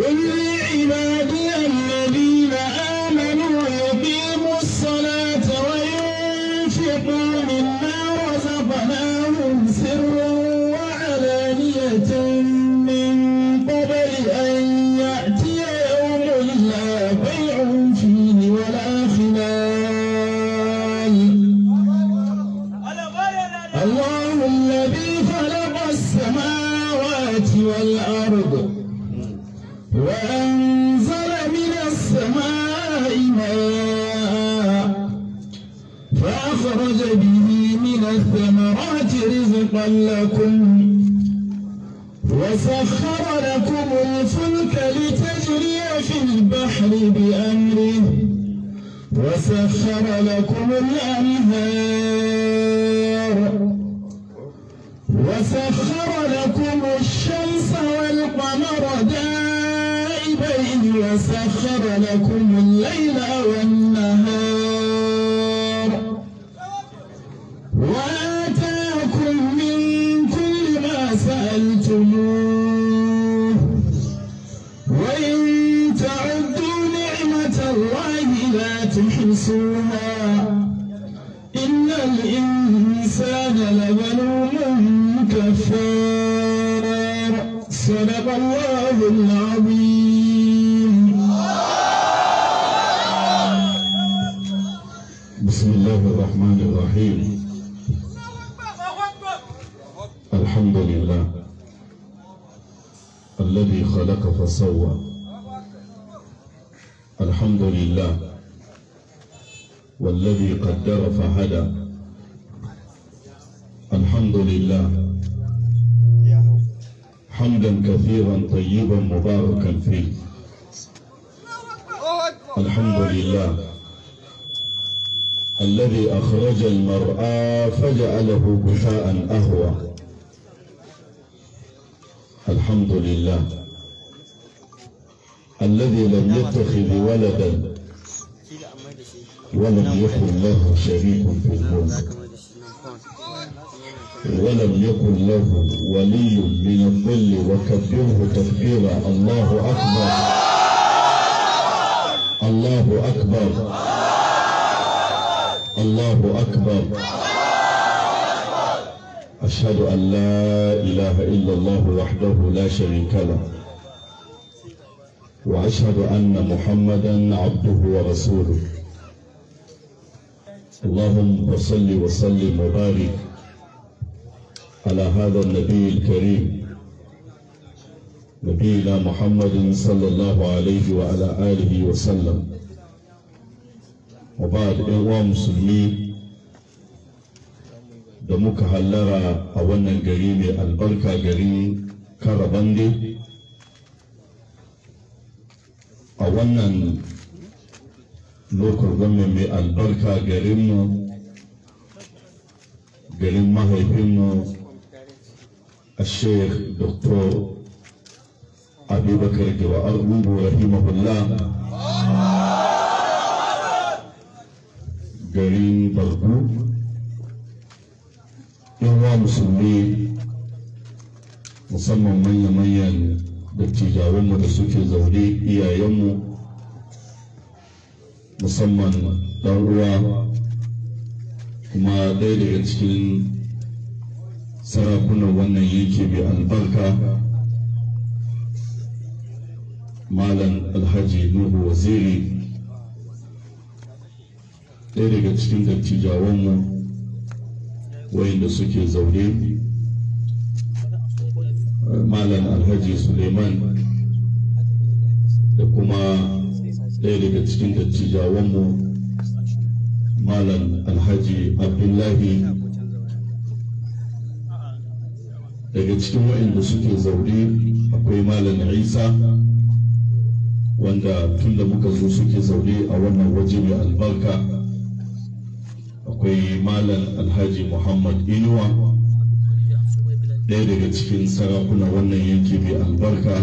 قل لعبادي الذين آمنوا يقيموا الصلاة وينفقوا مما رزقناهم سرا وعلانية من قبل أن يأتي يوم لا بيع فيه ولا خلال الله الذي خلق السماوات والأرض وأنزل من السماء ماء فأخرج به من الثمرات رزقا لكم وسخر لكم الفلك لتجري في البحر بأمره وسخر لكم الأنهار وسخر لكم الشمس والقمر دائبين وسخر لكم الليل والنهار وآتاكم من كل ما سألتموه وإن تعدوا نعمة الله لا تحصوها إن الإنسان لظلوم كفار صدق الله العظيم بسم الله الرحمن الرحيم الحمد لله الذي خلق فسوى الحمد لله والذي قدر فهدى الحمد لله حمدا كثيرا طيبا مباركا فيه الحمد لله الذي أخرج المرعى فجعله غثاء أهوى الحمد لله الذي لم يتخذ ولدا ولم يكن له شريك في الملك ولم يكن له ولي من الظل وكبره تكبيرا الله أكبر الله أكبر الله أكبر أشهد أن لا إله إلا الله وحده لا شريك له وأشهد أن محمدا عبده ورسوله اللهم صل وسلم وبارك على هذا النبي الكريم نبينا محمد صلى الله عليه وعلى آله وسلم وبعد إخوة مسلمين da muka hallara a wannan gari mai albarka garin karabande a wannan lokal gwamnan mai albarka garinmu garin mahaifinmu a sheikh dr abubakar giwa argungu rahimahullah garin bargu yawa musulmi musamman manya-manyan dattijawanmu da suke zaune iyayenmu musamman ɗan uwa kuma ɗaya daga cikin sarakunan wannan yanki mai albarka malam alhaji nuhu waziri ɗaya daga cikin dattijawanmu wayanda suke zaune malam alhaji suleiman da kuma ɗaya daga cikin dattijawanmu malam alhaji abdullahi daga cikin wayanda suke zaune akwai malam isa wanda tun da muka zo suke zaune a wannan waje mai albarka akwai malam alhaji muhammad inuwa ɗaya daga cikin sarakuna wannan yanki mai albarka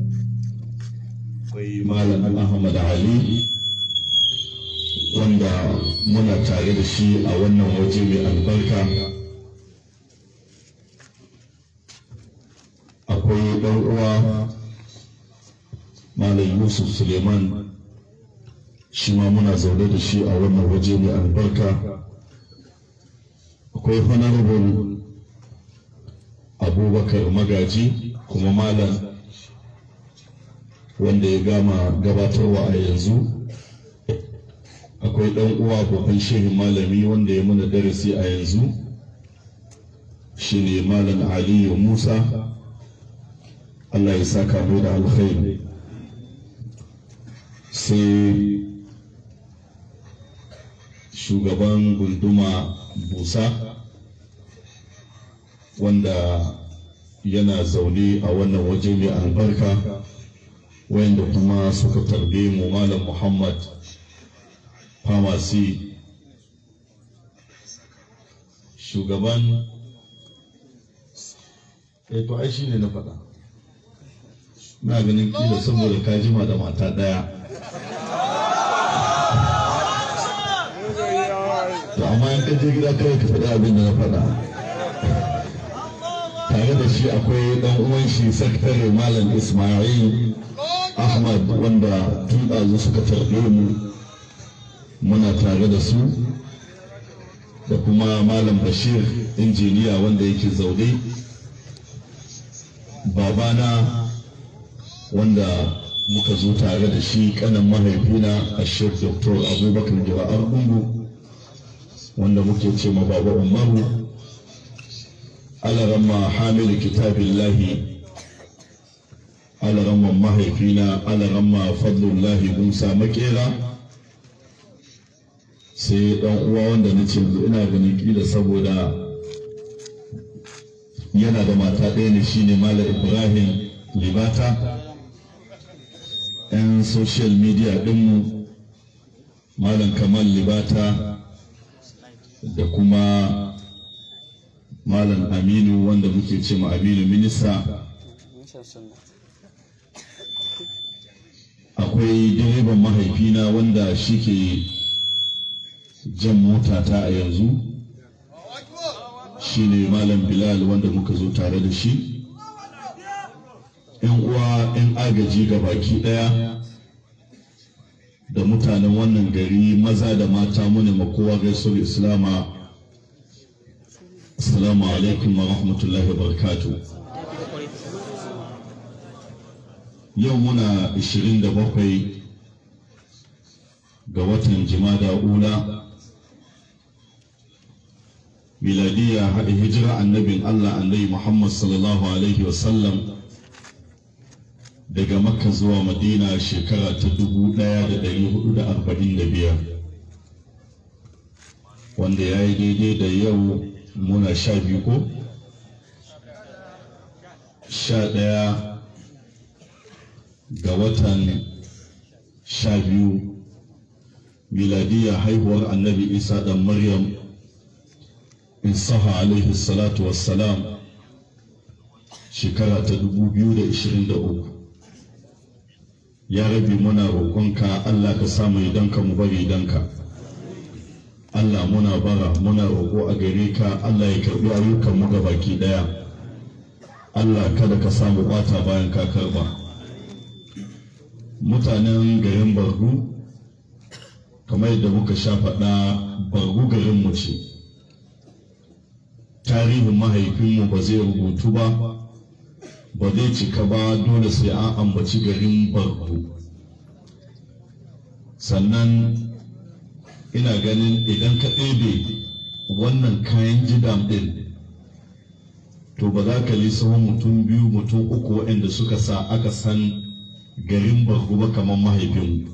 akwai malam ahmad ali wanda muna tare da shi a wannan waje mai albarka akwai ɗan uwa malam yusuf suleiman shi ma muna zaune da shi a wannan waje mai albarka akwai honorable abubakar magaji kuma malam wanda ya gama gabatarwa a yanzu akwai ɗan uwa babban shehin malami wanda ya muna darasi a yanzu shine malam aliyu musa allah ya saka mai da alkhairi sai shugaban gunduma busa wanda yana zaune a wannan waje mai albarka wayanda kuma suka tarbe mu malam muhammad pharmacy shugaban eh to ai shine na faɗa na ganin kila saboda ka jima da mata ɗaya to amma in ka je gida kawai ka faɗi abin da na faɗa tare da shi akwai ɗan uwan shi sakatare malam ismail ahmad wanda tun ɗazu suka tarbe mu muna tare da su da kuma malam bashir injiniya wanda yake zaune babana wanda muka zo tare da shi kanan mahaifina a shek dr abubakar jira'ar gungu wanda muke ce ma baba umaru alaramma hamilu kitabillahi alaramma mahaifina alaramma fadlullahi musa makera sai dan uwa wanda na ce ina ganin kila saboda yana da mata ɗaya ne shine malam ibrahim libata yan social media ɗinmu malam kamal libata da kuma malam aminu wanda muke ce ma aminu minista akwai direban mahaifina wanda shi ke jan mota ta a yanzu shine malam bilal wanda muka zo tare da shi yan uwa yan agaji ga baki daya da mutanen wannan gari maza da mata mune makowa gaisuwar islama assalamu alaikum wa rahmatullahi wa barakatu yau muna 27 ga watan jimada ula miladiya haɗa hijira annabin Allah annabi Muhammad sallallahu Alaihi wasallam daga makka zuwa madina shekara ta dubu ɗaya da ɗari hudu da arba'in da biyar wanda ya yi daidai da yau muna sha biyu ko? sha ɗaya ga watan sha biyu miladiya haihuwar annabi isa ɗan maryam in saha alaihi salatu wassalam shekara ta 2023 ya rabi muna roƙonka Allah ka samu idanka mu bari idanka Allah muna bara muna roƙo a gare ka Allah ya karɓi ayyukan mu baki ɗaya Allah kada ka samu ɓata bayan ka karɓa mutanen garin bargu kamar yadda muka sha faɗa bargu garin mu ce tarihin mahaifinmu ba zai rubutu ba ba zai cika ba dole sai an ambaci garin barku sannan ina ganin idan ka ɗebe wannan kayan jidam ɗin to ba za ka lissafin mutum biyu mutum uku waɗanda suka sa aka san garin barku ba kamar mahaifinmu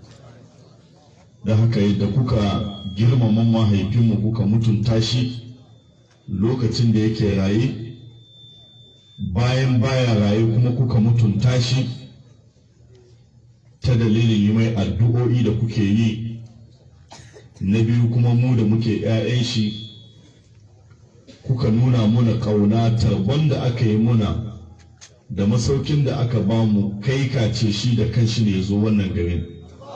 da haka yadda kuka girmama mahaifinmu kuka mutunta shi lokacin da yake raye bayan baya raye kuma kuka mutunta shi ta dalilin yi mai addu'o'i da kuke yi na biyu kuma mu da muke 'ya'yan shi kuka nuna muna ƙauna tarbon da aka yi muna da masaukin da aka ba mu kai kace shi da kanshi ne ya zo wannan garin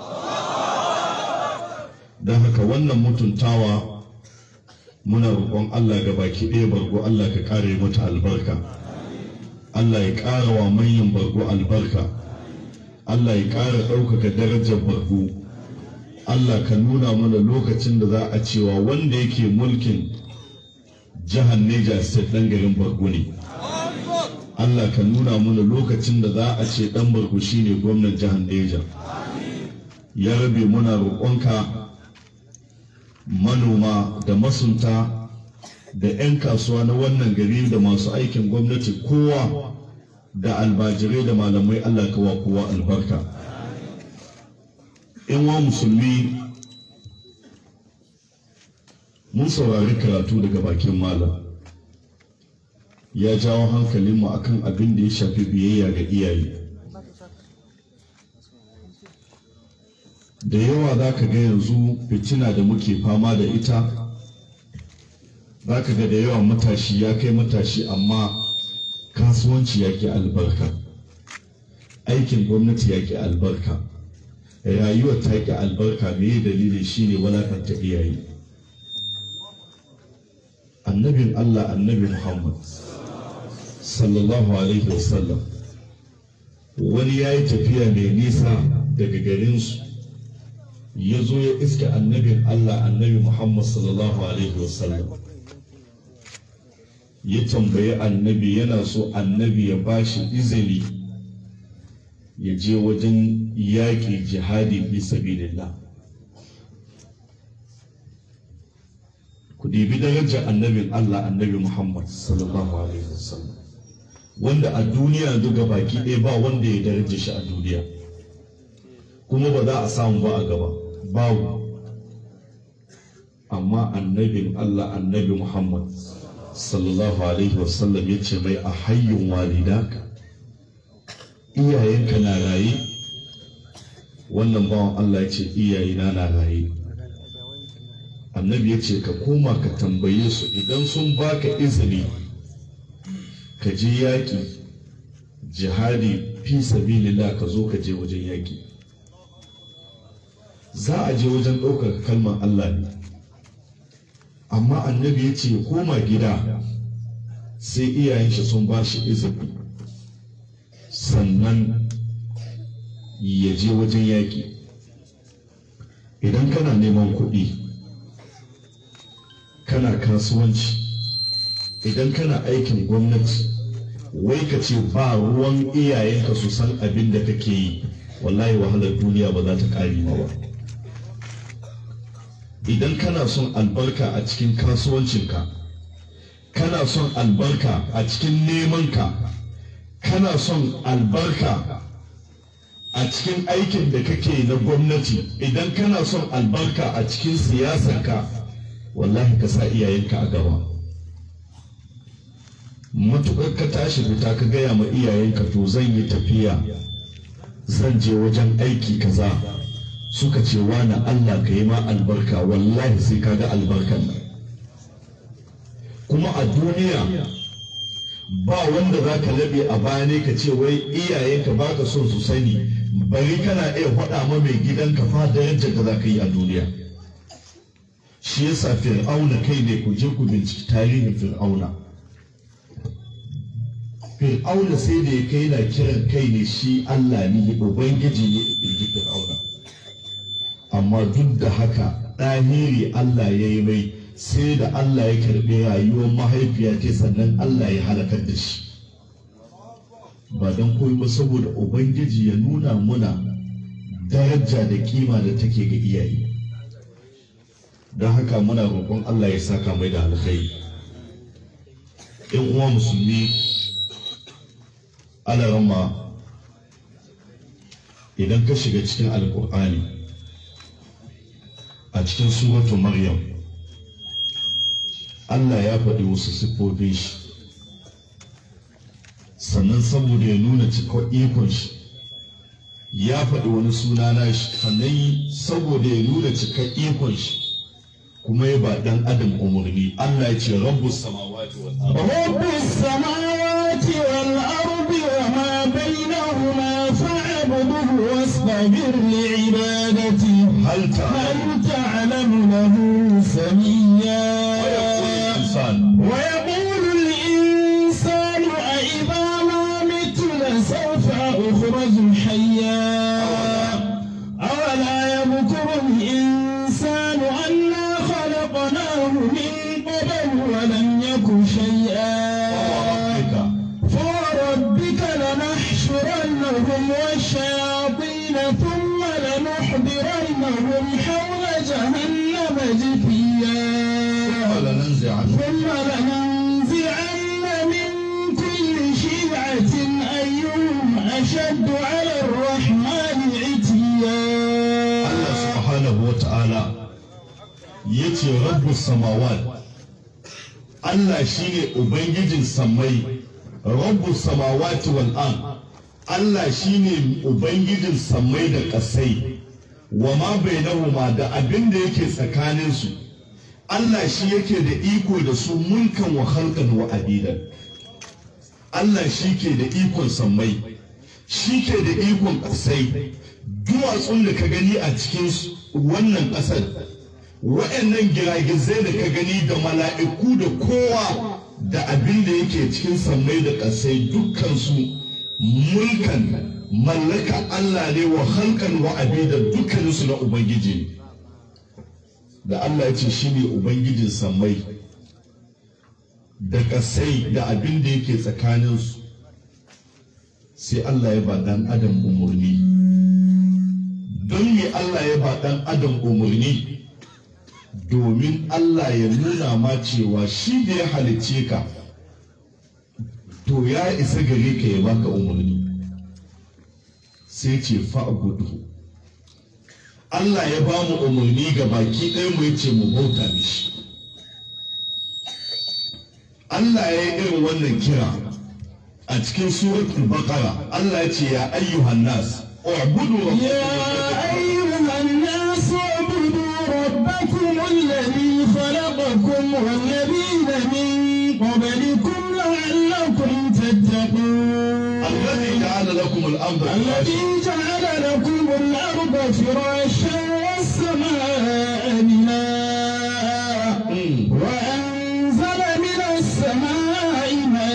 don haka wannan mutuntawa muna roƙon Allah ga baki ɗaya bargo Allah ka ƙare mata albarka Allah ya ƙara wa manyan bargo albarka Allah ya ƙara ɗaukaka darajar bargo Allah ka nuna mana lokacin da za a cewa wanda yake mulkin jihar Neja State ɗan garin bargo ne Allah ka nuna mana lokacin da za a ce ɗan bargo shine gwamnan jihar Neja ya rabe muna roƙonka manoma da masunta da 'yan kasuwa na wannan gari da masu aikin gwamnati kowa da albajirai da malamai Allah ka wa kowa albarka in wa musulmi mun saurari karatu daga bakin malam ya jawo hankalinmu akan abin da ya shafi biyayya ga iyaye da yawa za ka ga yanzu fitina da muke fama da ita za ka ga da yawa matashi ya kai matashi amma kasuwanci ya ke albarka aikin gwamnati ya ke albarka rayuwar ta ke albarka me dalilin shine walakanta iyaye annabin allah annabi muhammad sallallahu alaihi wasallam wani ya yi tafiya mai nisa daga garinsu ya zo ya iske annabin Allah annabi Muhammad sallallahu alaihi wasallam ya tambayi annabi yana so annabi ya bashi izini ya je wajen yaƙi jihadi fi sabilillah ku dibi darajar annabin Allah annabi Muhammad sallallahu alaihi wasallam wanda a duniya duka baki ɗaya ba wanda ya daraja shi a duniya kuma ba za a samu ba a gaba babu amma annabin Allah annabi Muhammad sallallahu alaihi wasallam ya ce mai a hayyun walidaka iyayenka na raye wannan bawan Allah ya ce iyayena na raye annabi ya ce ka koma ka tambaye su idan sun baka izini ka je yaƙi jihadi fi sabilillah ka zo ka je wajen yaƙi za a je wajen ɗaukar kalmar Allah ne amma annabi ya ce koma gida sai iyayen shi sun ba shi izini sannan ya je wajen yaƙi idan kana neman kuɗi kana kasuwanci idan kana aikin gwamnati wai ka ce ba ruwan iyayenka su san abin da kake yi wallahi wahalar duniya ba za ta ƙari ma ba idan kana son albarka a cikin kasuwancinka kana son albarka a cikin nemanka kana son albarka a cikin aikin da kake na gwamnati idan kana son albarka a cikin siyasarka wallahi ka sa iyayenka a gaba matuƙar ka tashi fita ka gaya ma iyayenka to zan yi tafiya zan je wajen aiki kaza suka ce wani Allah ka yi ma albarka wallahi sai ka ga albarkan nan kuma a duniya ba wanda za ka labe a baya ne ka ce wai iyayenka ba ka son su sani bari kana iya faɗa ma mai gidanka fa darajar da za ka yi a duniya shi yasa fir'auna kai ne ku je ku binciki tarihin fir'auna fir'auna sai da ya kai na kiran kai ne shi Allah ne ubangiji ne in fir'auna amma duk da haka ɗahiri Allah ya yi mai sai da Allah ya karɓi rayuwar mahaifiya ce sannan Allah ya halakar da shi ba don koyi ba saboda ubangiji ya nuna muna daraja da kima da take ga iyaye don haka muna roƙon Allah ya saka mai da alkhairi in uwa musulmi ana rama idan ka shiga cikin alkur'ani a cikin suratu maryam Allah ya faɗi wasu siffofin shi sannan saboda ya nuna cikon ikon shi ya faɗi wani suna na shi sannan saboda ya nuna cikon ikon shi kuma ya ba ɗan adam umarni Allah ya ce rabbus samawati wal ardh رب السماوات والأرض وما بينهما فاعبده واصطبر لعبادته hal ta'lamu هل تعلم له سميا insan ويقول الإنسان أإذا ما مت لسوف أخرج حيا samawat Allah shine ubangijin sammai rabbu samawati wal ard Allah shine ubangijin sammai da ƙasai wa ma bainahuma da abin da yake tsakanin su Allah shi yake da iko da su mulkan wa khalqan wa abidan Allah shi ke da ikon sammai shi ke da ikon ƙasai duwatsun da ka gani a cikin wannan ƙasar waɗannan giragizai da ka gani da mala'iku da kowa da abin da yake cikin sammai da ƙasai dukkansu mulkan mallaka Allah ne wa halkan wa da dukkaninsu na Ubangiji da Allah ya ce shi ne Ubangijin sammai da ƙasai da abin da yake tsakaninsu sai Allah ya ba ɗan adam umarni don me Allah ya ba ɗan adam umarni domin Allah ya nuna ma cewa shi da ya halicce ka to ya isa gare ka ya baka umarni sai ce fa'budu Allah ya ba mu umarni ga baki ɗaya mu yace mu bauta mishi Allah ya yi irin wannan kira a cikin suratul baqara Allah ya ce ya ayyuhan nas u'budu يا أيها الناس اعبدوا ربكم الذي خلقكم والذين من قبلكم لعلكم تتقون الذي جعل لكم الأرض فراشا الذي جعل لكم الأرض فراشا والسماء بناء مم. وأنزل من السماء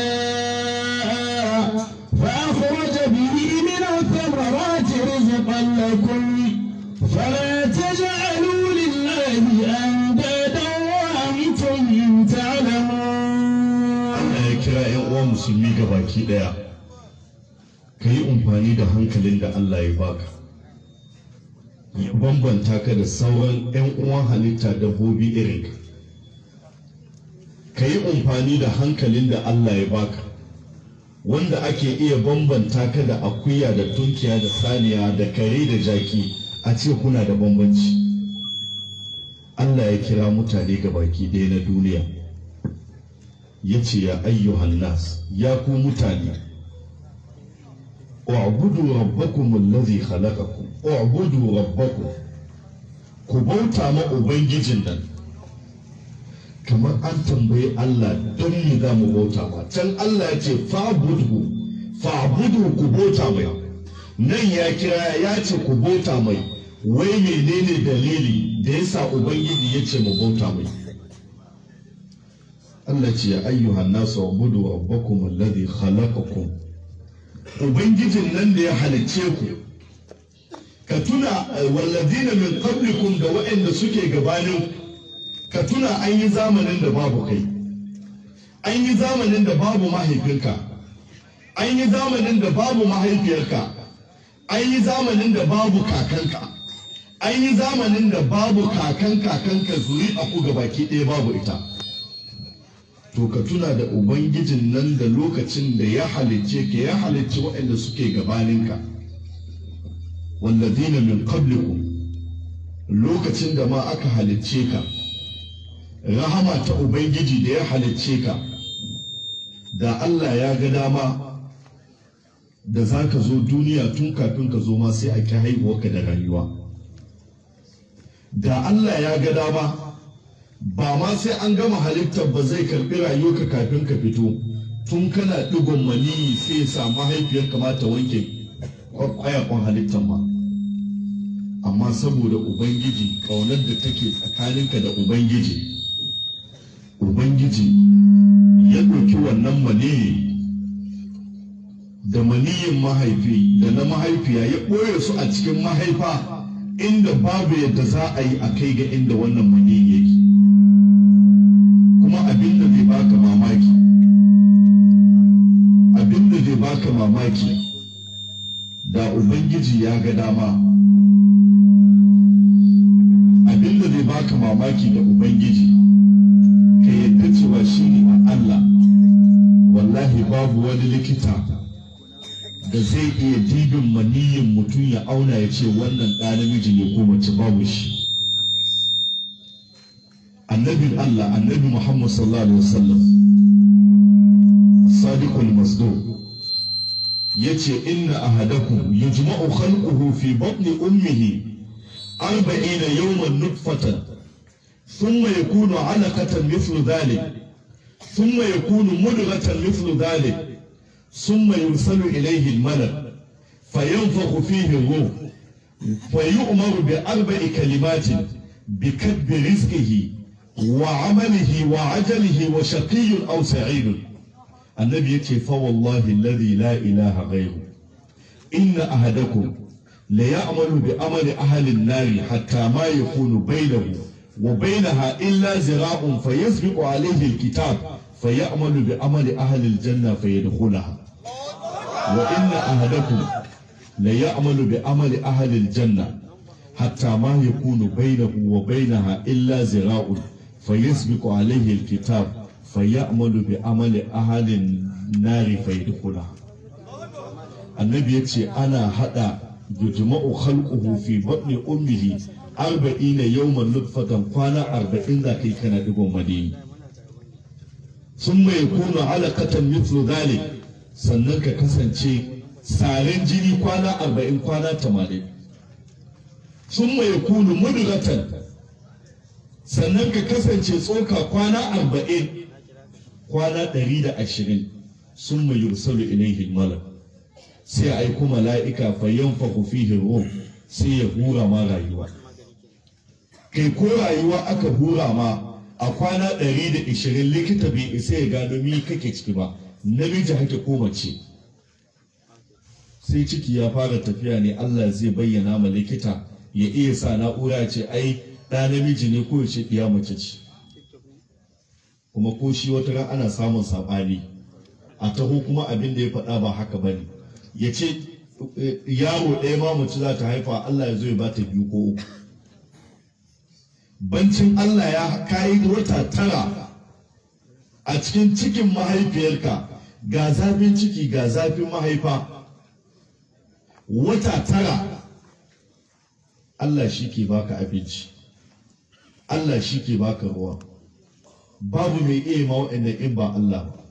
ماء فأخرج به من الثمرات رزقا لكم فلا تجعلوا لله أندادا وأنتم تعلمون Allah ya kira 'yan uwan musulmi ga baki ɗaya ka yi amfani da hankalin da Allah ya baka ya bambanta ka da sauran 'yan uwan halitta dabbobi irin ka ka yi amfani da hankalin da Allah ya baka wanda ake iya bambanta ka da akuya da tunkiya da saniya da kare da jaki a ce kuna da bambanci Allah ya kira mutane ga baki ɗaya na duniya ya ce ya ayyuhan nas ya ku mutane u'budu rabbakum allazi khalaqakum u'budu rabbakum ku bauta ma ubangijin nan kamar an tambayi Allah don me za mu bauta ma can Allah ya ce fa'budu fa'budu ku bauta mai nan ya kira ya ce ku bauta mai wai menene dalili da yasa ubangiji ya ce mu bauta mai Allah ce ya ayyuhan nasu ubudu rabbakum alladhi khalaqakum ubangijin nan da ya halicce ku ka tuna eh, walladina min qablikum da waɗanda suke gabanin ka tuna an yi zamanin da babu kai an yi zamanin da babu mahaifinka an yi zamanin da babu mahaifiyarka an yi zamanin da babu kakanka an yi zamanin da babu kakan kakanka zuri a ku gabaki ɗaya babu ita to ka tuna da ubangijin nan da lokacin da ya halicce ka ya halicci waɗanda suke gabaninka walladina min qablikum lokacin da ma aka halicce ka rahama ta ubangiji da ya halicce ka da Allah ya ga dama da za ka zo duniya tun kafin ka zo ma sai a ki haihuwarka da rayuwa da Allah ya ga dama ba ma sai an gama halittar ba zai karbi rayuwarka kafin ka fito tun kana digon maniyi sai ya sa mahaifiyar kamata wanke kwayakon halittar ma amma saboda ubangiji kaunar da take tsakaninka da ubangiji ubangiji ya ɗauki wannan maniyi da maniyin mahaifi da na mahaifiya ya ɓoye su a cikin mahaifa inda babu yadda za a yi a kai ga inda wannan maniyin yake kuma abin da zai baka mamaki abin da zai baka mamaki da ubangiji ya ga dama abin da zai baka mamaki da ubangiji ka yadda cewa shi ne a Allah wallahi babu wani likita da zai iya dibin maniyin mutum ya auna ya ce wannan ɗa namiji ne ko mace babu shi annabin Allah annabi Muhammad sallallahu alaihi wasallam sadiqul masduq yace inna ahadakum yujma'u khalquhu fi batni ummihi arba'ina yawman nutfatan thumma yakunu 'alaqatan mithlu dhalik thumma yakunu mudghatan mithlu dhalik thumma yursalu ilayhi al-malak fayanfakhu fihi ar-ruh فيؤمر بأربع كلمات بكتب رزقه وعمله وعجله وشقي أو سعيد النبي يكفي فوالله الذي لا إله غيره إن أحدكم ليعمل بأمل أهل النار حتى ما يكون بينه وبينها إلا زراع فيسبق عليه الكتاب فيعمل بأمل أهل الجنة فيدخلها وإن أحدكم ليعمل بأمل أهل الجنة حتى ما يكون بينه وبينها إلا زراع فيسبق عليه الكتاب فيعمل بعمل أهل النار فيدخلها النبي يقول أنا هذا يجمع خلقه في بطن أمه أربعين يوما نطفة قانا أربعين ذاك كان دبو مدين ثم يكون علقة مثل ذلك سننك كسنشي سارين جيني قانا أربعين قانا تمانين ثم يكون مدغة sannan ka kasance tsoka kwana arba'in kwana ɗari da ashirin sun mai yursalu ilaihi malak sai a aiko mala'ika fa yanfahu fihi ruh sai ya hura ma rayuwa kai ko rayuwa aka hura ma a kwana ɗari da ashirin likita bai isa ya gano mi kake ciki ba namiji hake ko mace sai ciki ya fara tafiya ne Allah zai bayyana ma likita ya iya sa na'ura ce ai ɗa namiji ne ko ce ɗiya mace ce kuma ko shi wata ran ana samun saɓani a taho kuma abin da ya faɗa ba haka ba ne ya ce yaro ɗaya ma mace za ta haifa Allah ya zo ya bata biyu ko uku bancin Allah ya kayi wata tara a cikin cikin mahaifiyarka ga zafin ciki ga zafin mahaifa wata tara Allah shi ke baka abinci Allah shi ke baka ruwa babu mai iya ma waɗannan in ba Allah ba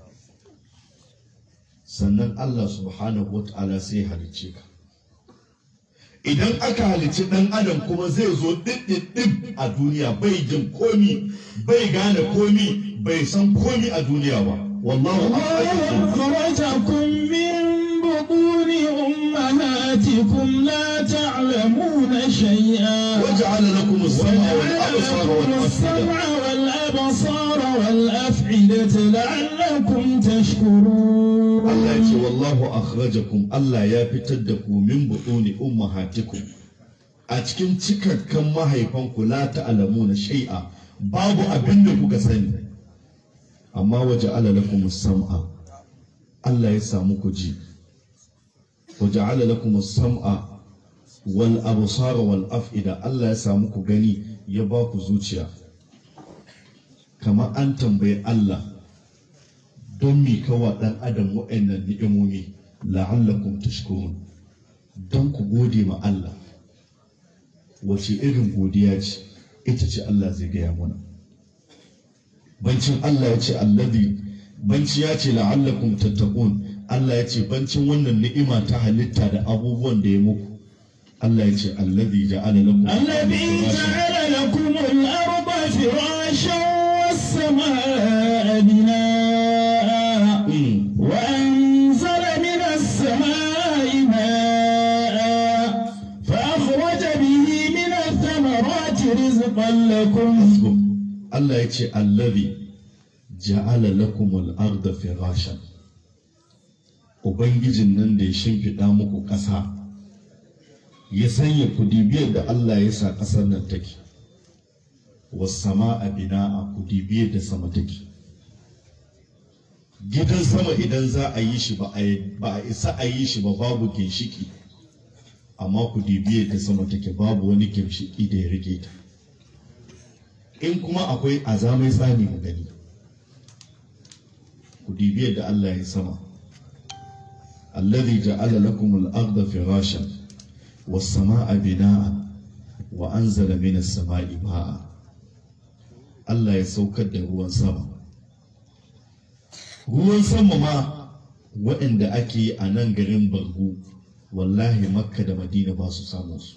sannan Allah subhanahu wa ta'ala sai halicce ka idan aka halicci ɗan adam kuma zai zo ɗiɗɗiɗɗib a duniya bai jin komi bai gane komi bai san komi a duniya ba wallahu أخرجكم من بطون أمهاتكم لا تعلمون شيئا وجعل لكم السمع والأبصار والأفئدة السمع والأبصار والأفئدة لعلكم تشكرون Allah ya ce wallahu akhrajakum Allah ya fitar da ku min butuni ummahatikum a cikin cikakkan mahaifanku la ta'lamuna shay'a babu abin da kuka sani amma waje lakum sam'a Allah ya samu ku ji waje lakum sam'a wal absara wal af'ida Allah ya samu ku gani ya ba ku zuciya kamar an tambayi Allah don mi kawa ɗan adam waɗannan ni'imomi la'allakum tashkurun don ku gode ma Allah wace irin godiya ce ita ce Allah zai gaya mana bancin Allah ya ce allazi banci ya ce la'allakum tattaqun Allah ya ce bancin wannan ni'ima ta halitta da abubuwan da ya muku Allah ya ce allazi ja'ala lakum الذي جعل لكم الأرض فراشا والسماء بناء Mm. وأنزل من السماء ماء فأخرج به من الثمرات رزقا لكم Allah ya ce allazi ja'ala lakumul arda firashan Ubangijin nan da ya shimfiɗa muku ƙasa ya sanya kudibiyar da Allah ya sa ƙasar nan take wasama a bina'a kudibiyar da sama take gidan sama idan za a yi shi ba a ba a isa a yi shi ba babu ginshiki amma kudibiyar da sama take babu wani ginshiki da ya rike ta in kuma akwai azamai tsani mu gani ku dibi yadda Allah ya sama alladhi ja'ala lakum al-ardha firashan was-samaa'a binaa'a wa anzala minas samaa'i maa'a Allah ya saukar da ruwan sama ruwan sama ma waɗanda ake yi a nan garin bargu wallahi makka da madina ba su samun su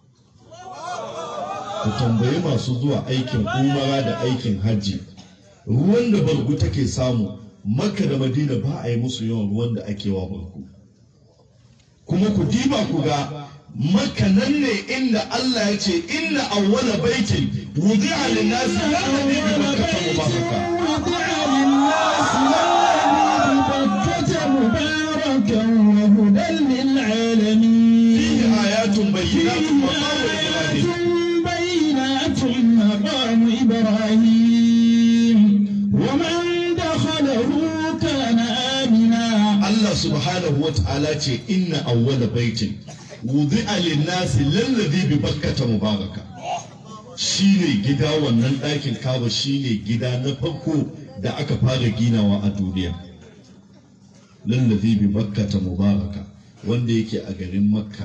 ku tambayi masu zuwa aikin umara da aikin hajji ruwan da bargu take samu makka da madina ba a yi musu yawan ruwan da ake wa bargu kuma ku diba ku ga makka nan ne inda Allah ya ce inna awwala baitin wudi'a lin-nasi alladhi bi makkah mubaraka وضع للناس الذي ببكة مباركا وهدى للعالمين fihi ayatun bayyinatun maqamu ibrahim بينات مقام إبراهيم ومن دخله كان آمنا Allah subhanahu wa ta'ala ce inna awwala baitin wudi'a lin-nasi lalladhi bi bakkata mubaraka shine gida wannan ɗakin kaba shine gida na farko da aka fara ginawa a duniya lalladhi bi bakkata mubaraka wanda yake a garin makka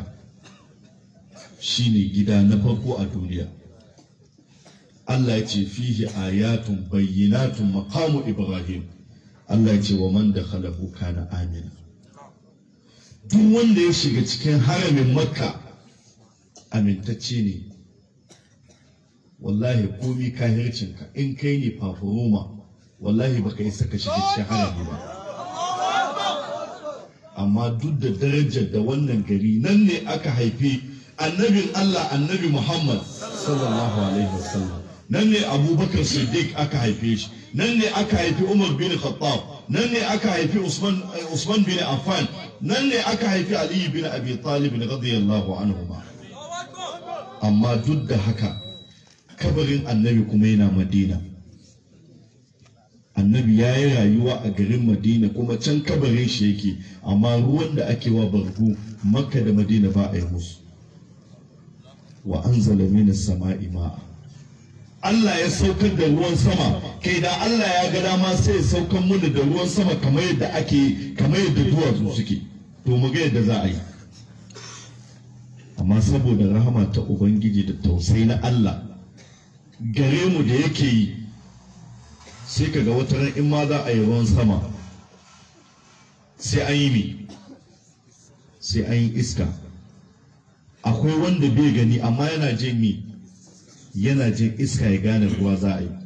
shine gida na farko a duniya Allah ya ce fihi ayatun bayyinatun maqamu ibrahim Allah ya ce wa man dakhalahu kana amina duk wanda ya shiga cikin haramin makka amintacce ne wallahi komi kahircinka in kai ne fafuroma wallahi baka yi saka shiga cikin harami ba amma duk da darajar da wannan gari nan ne aka haifi annabin Allah annabi Muhammad sallallahu alaihi wasallam nan ne abubakar siddiq aka haife shi nan ne aka haifi umar bin khattab nan ne aka haifi usman usman bin affan nan ne aka haifi ali bin abi talib radiyallahu anhuma amma duk da haka kabarin annabi kuma yana madina annabi ya yi rayuwa a garin madina kuma can kabarin shi yake amma ruwan da ake wa bargu makka da madina ba a yi musu wa anzala minas sama'i ma'a Allah ya saukar da ruwan sama kai da Allah ya ga dama sai ya saukar mana da ruwan sama kamar yadda ake kamar yadda duwatsu suke to mu ga yadda za a yi amma saboda rahama ta ubangiji da tausayi na Allah gare mu da yake yi sai kaga wata ran in ma za a yi ruwan sama sai an yi mi sai an yi iska akwai wanda bai gani amma yana jin mi yana jin iska ya gane ruwa za a yi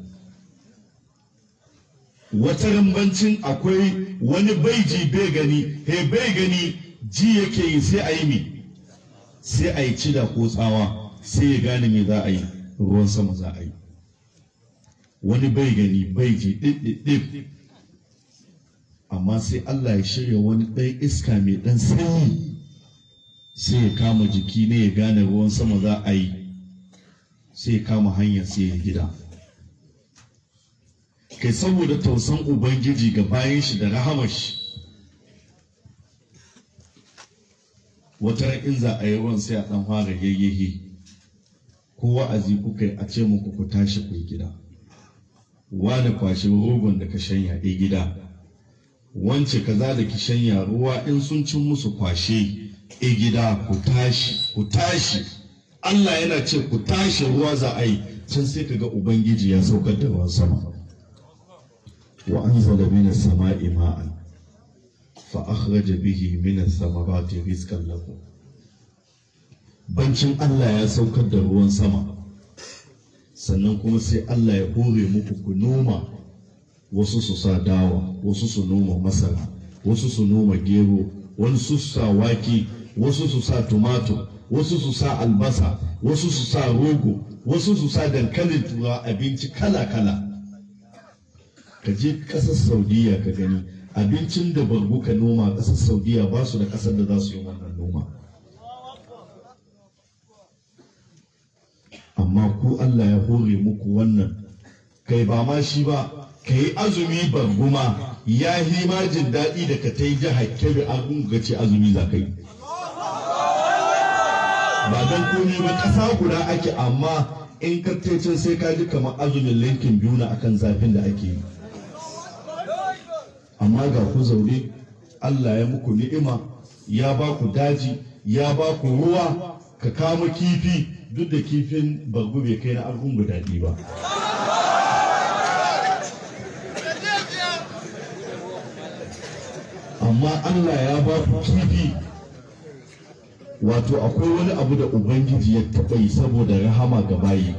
wata rambancin akwai wani baiji bai gani he bai gani ji yake yi sai a yi mi sai a yi cida ko tsawa sai ya gane me za a yi ruwan sama za a yi wani bai gani bai ji ɗiɗɗiɗɗif amma sai Allah ya shirya wani ɗan iska mai ɗan sanyi sai ya kama jiki ne ya gane ruwan sama za a yi sai ya kama hanyar sai ya gida kai saboda tausan ubangiji ga bayan shi da rahamar shi wata ran in za a yi ruwan sai a ɗan fara yayyahi ko wa'azi kuka yi a ce muku ku tashi ku yi gida wani kwashe rogon da ka shanya a gida wance kaza da ki shanya ruwa in sun cin musu kwashe a gida ku tashi ku tashi Allah yana ce ku tashi ruwa za a yi can sai kaga ubangiji ya saukar da ruwan sama wa anzala minas sama'i ma'an fa akhraja bihi minas samarati rizqan lakum bancin Allah ya saukar da ruwan sama sannan kuma sai Allah ya hore muku ku noma wasu su sa dawa wasu su noma masara wasu su noma gero wasu su sa wake wasu su sa tumatur wasu su sa albasa wasu su sa rogo wasu su sa dankalin tura abinci kala-kala ka je ƙasar saudiya ka gani abincin da barbu ka noma ƙasar saudiya ba su da ƙasar da za su yi wannan noma amma ku Allah ya hore muku wannan kai ba ma shi ba ka yi azumi barguma ya yi ma jin daɗi da ka ta yi jihar kebe an ga ce azumi za ka yi ba don komai ba ƙasa guda ake amma in ka can sai ka ji kamar azumin linkin biyu na akan zafin da ake yi amma ga ku zaune Allah ya muku ni'ima ya ba ku daji ya ba ku ruwa ka kama kifi duk da kifin bargu bai kai na argungu daɗi ba amma Allah ya ba ku kifi wato akwai wani abu da ubangiji ya taɓa yi saboda rahama ga bayi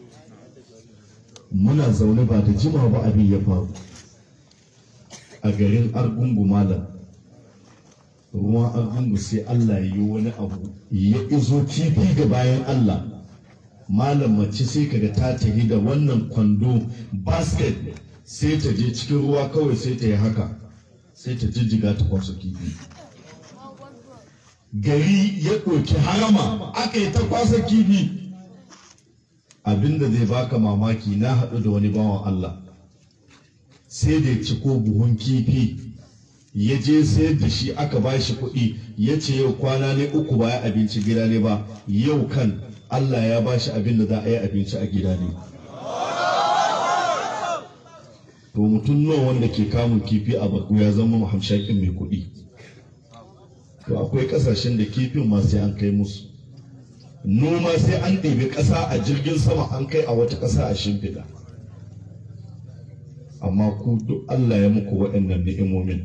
muna zaune ba da jima ba abin ya faru a garin argungu malam ruwan argungu sai Allah ya yi wani abu ya izo kifi ga bayan Allah malam mace sai kaga ta tafi da wannan kwando basket sai ta je cikin ruwa kawai sai ta yi haka sai ta jijjiga ta kwaso kifi gari ya ɗauki harama aka yi ta kwasa kifi abinda zai baka mamaki na haɗu da wani bawan Allah sai da ya ci ko buhun kifi ya je sayar da shi aka ba shi kuɗi ya ce yau kwana ne uku ba ya abinci gida ne ba yau kan Allah ya ba shi abin da za a yi abinci a gida ne to mutum nawa wanda ke kamun kifi a baku ya zama hamshakin mai kuɗi to akwai ƙasashen da kifin ma sai an kai musu noma sai an ɗebi ƙasa a jirgin sama an kai a wata ƙasa a shimfiɗa amma ku duk Allah ya muku waɗannan ni'imomin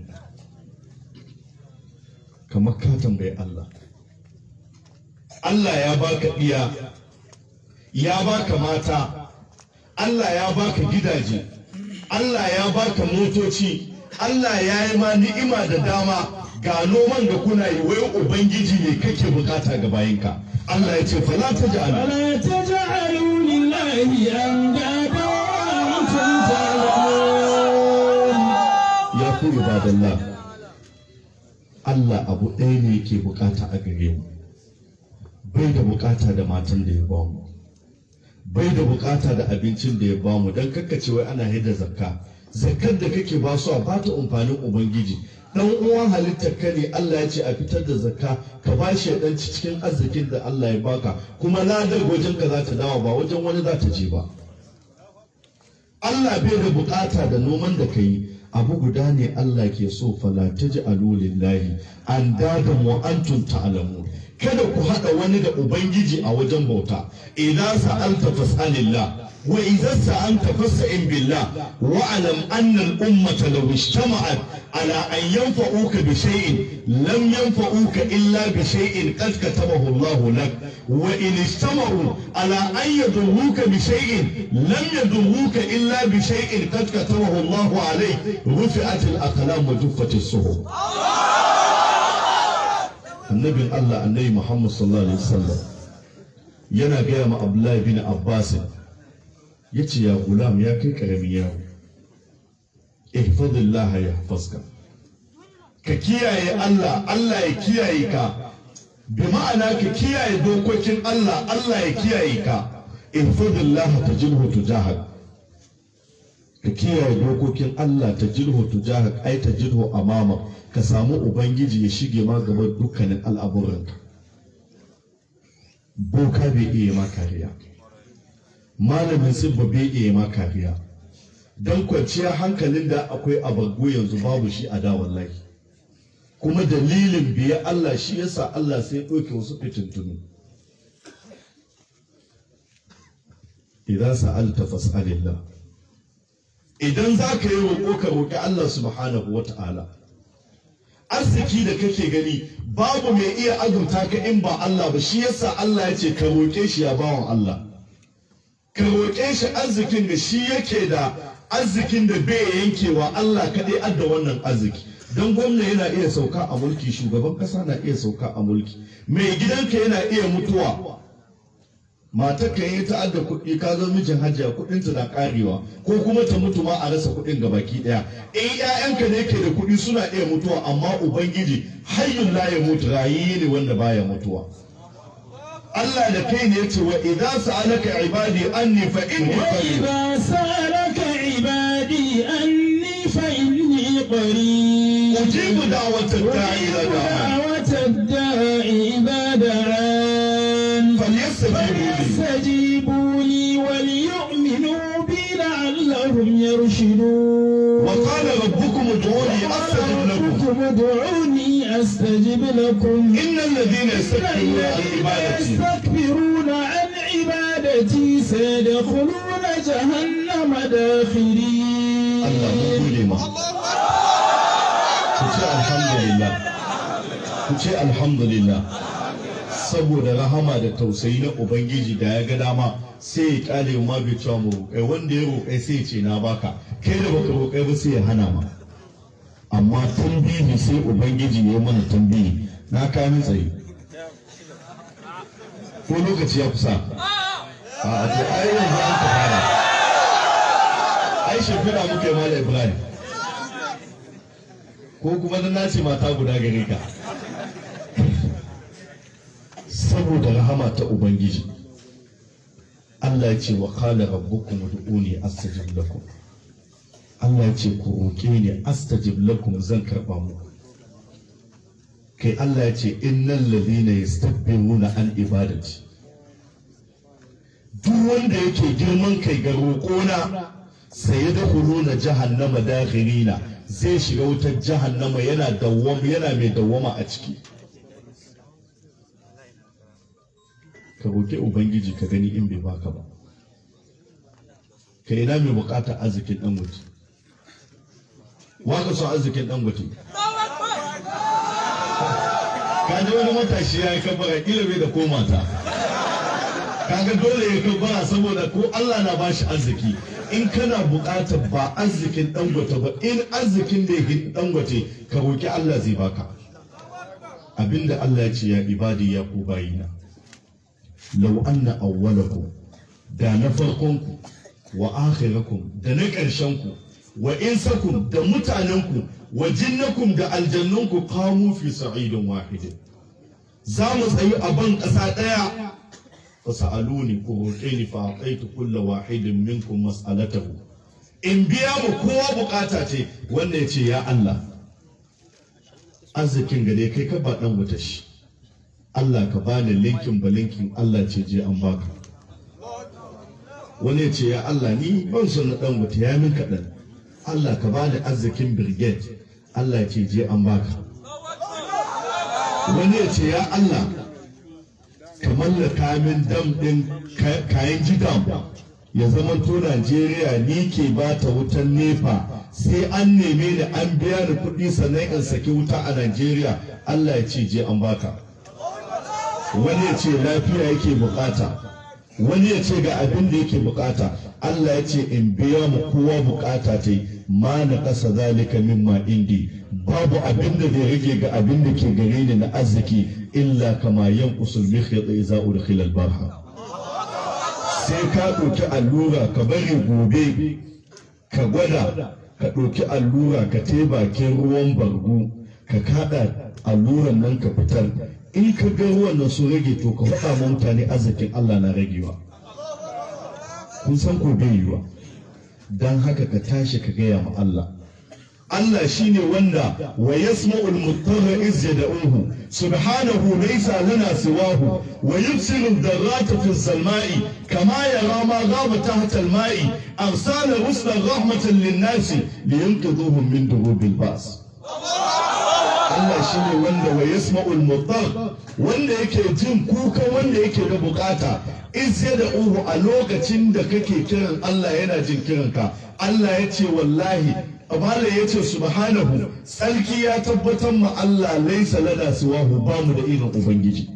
kamar ka tambayi Allah Allah ya baka ɗiya ya baka mata Allah ya baka gidaje Allah ya baka motoci Allah ya yi ma ni'ima da dama ga noman da kuna yi wai ubangiji ne kake bukata ga bayinka Allah ya ce fala taj'alu فلا تجعلوا لله أندادا وأنتم تعلمون ya ku ibadallah Allah abu ɗaya ne yake bukata a gare mu bai da bukata da matan da ya ba mu bai da bukata da abincin da ya ba mu don kakkace wai ana hidda zakka zakkar da kake ba su a ba ta amfanin ubangiji dan uwan halittar ka ne Allah ya ce a fitar da zakka ka ba shi ya ɗanci cikin arzikin da Allah ya baka kuma ladar wajen ka za ta dawo ba wajen wani za ta je ba Allah bai da bukata da noman da ka yi abu guda ne Allah ke so fala taj'alu lillahi an dadan wa antum ta'lamun kada ku hada wani da ubangiji a wajen bauta idan sa'alta fas'alillah wa idan sa'anta fas'in billah wa alam anna al-ummata law ijtama'at ala an yanfa'uka bi shay'in lam yanfa'uka illa bi shay'in qad katabahu Allah lak wa in ijtama'u ala an yadurruka bi shay'in lam yadurruka illa bi shay'in qad katabahu Allah alayk rufi'at al-aqlam wa juffat as-suhuf annabin Allah annabi Muhammad sallallahu alaihi wasallam yana gaya ma Abdullahi bin Abbas yace ya gulam ya kai karamin yaro ihfazillah yahfazka ka kiyaye Allah Allah ya kiyaye ka bi ma'ana ka kiyaye dokokin Allah Allah ya kiyaye ka ihfazillah tajilhu tujahak ka kiyaye dokokin Allah ta jirho tujahak ai ta jirho amama ka samu ubangiji ya shige ma gaban dukkanin al'amuranka boka bai iya ma kariya malamin sibba bai iya ma kariya don kwanciyar hankalin da akwai abagu yanzu babu shi a da wallahi kuma dalilin biya Allah shi yasa Allah sai ɗauke wasu fitintunu idan sa'alta fas'alillah idan za ka yi roƙo ka roƙi Allah subhanahu wa ta'ala arziki da kake gani babu mai iya azurta ka in ba Allah ba shi yasa Allah ya ce ka roƙe shi ya bawan Allah ka roƙe shi arzikin da shi yake da arzikin da bai yankewa Allah kaɗai adda wannan arziki don gwamna yana iya sauka a mulki shugaban ƙasa na iya sauka a mulki mai gidanka yana iya mutuwa matar ka yi ta'adda kuɗi ka zo mijin hajiya kuɗin ta na karewa ko kuma ta mutu ma a rasa kuɗin ga baki ɗaya in ƴaƴanka ne ke da kuɗi suna iya mutuwa amma ubangiji hayyun la ya mutu rayi ne wanda baya mutuwa Allah da kai ne yace wa idza sa'alaka ibadi anni fa inni qarib وإذا سألك عبادي أني فإني قريب ujibu da'watad da'i ila da'a دعوة الداع إذا دعان falyastajibu li فليستجيبوا لي وليؤمنوا بي لعلهم يرشدون wa qala rabbukum ud'uni astajib lakum ربكم ادعوني أستجب لكم innal ladhina yastakbiruna an ibadati يستكبرون عن عبادتي سيدخلون جهنم داخرين Allah mun gode ma. Ku ce alhamdulillah ku ce alhamdulillah saboda rahama da tausayi na ubangiji da ya ga dama sai ya kyale ma bai cewa mu roƙai wanda ya roƙai sai ya ce na baka kai da baka roƙai ba sai ya hana ma amma tambihi sai ubangiji ya mana tambihi na kamin tsaye ko lokaci ya kusa a to ai yanzu an ka fara ai shimfiɗa muka yi mala ibrahim ko kuma na nace mata guda gare ka saboda rahama ta ubangiji Allah ya ce wa qala rabbukum ud'uni astajib lakum Allah ya ce ku roke ni astajib lakum zan karba muku kai Allah ya ce innal ladhina yastakbiruna an ibadati duk wanda yake girman kai ga roƙona sai da huluna jahannama dakhirina zai shiga wutar jahannama yana dawwama yana mai dawwama a ciki ka roƙi ubangiji ka gani in bai baka ba ka ina mai buƙatar arzikin ɗan wuce waka son arzikin ɗan wuce ka ji wani matashi ya yi kabbara kila bai da ko mata kaga dole ya kabbara saboda ko Allah na bashi arziki in kana buƙatar ba arzikin dangote ba in arzikin da yake dangote ka roki Allah zai baka abinda Allah ya ce ya ibadi ya ku bayina law anna awwalakum da na farkonku wa akhirakum da na ƙarshenku wa insakum da mutanenku wa jinnakum da aljannunku qamu fi sa'idin wahidin za mu tsayi a ban ƙasa ɗaya fa sa'aluni ku roƙe ni fa aqaitu kulla wahidin minkum mas'alatahu in biya mu kowa bukata ce wanda ya ce ya Allah arzikin gare kai ka ba dan wuta shi Allah ka bani linkin ba linkin Allah ce je an baka wani ya ce ya Allah ni ban son na dan wuta ya min kaɗan Allah ka bani arzikin brigade Allah ya ce je an baka wani ya ce ya Allah ka mallaka min dam ɗin kayan jidam ya zama to Najeriya ni ke ba ta wutan nefa sai an neme ni an biya ni kuɗi sannan in saki wuta a Najeriya Allah ya ce je an baka wani ya ce lafiya yake bukata wani ya ce ga abin da yake bukata Allah ya ce in biya mu kowa bukata ta yi ma na ƙasa zalika mimma indi babu abin da zai rage ga abin da ke gare ni na arziki illa kama yan usul mikhyat iza udkhila al-barha sai ka ɗauki allura ka bari gobe ka gwada ka ɗauki allura ka te bakin ruwan bargo ka kada alluran nan ka fitar in ka ga ruwan nan sun rage to ka faɗa ma mutane arzikin Allah na ragewa kun san ko bai yiwa dan haka ka tashi ka gaya ma Allah Allah shine wanda wa yasma'ul mutarra iz yad'uhu subhanahu laysa lana siwahu wa yubsiru dharrata fi salma'i kama yara ma ghaba tahta al-ma'i arsala rusula rahmatan lin-nasi liyunqidhuhum min durubil ba's Allah shi ne wanda wa yasma'ul mutar wanda yake jin kuka wanda yake da bukata izya da uhu a lokacin da kake kiran Allah yana jin kiranka Allah ya ce wallahi Abala ya ce subhanahu tsarki ya tabbatar ma Allah laisa lana siwahu ba mu da irin ubangiji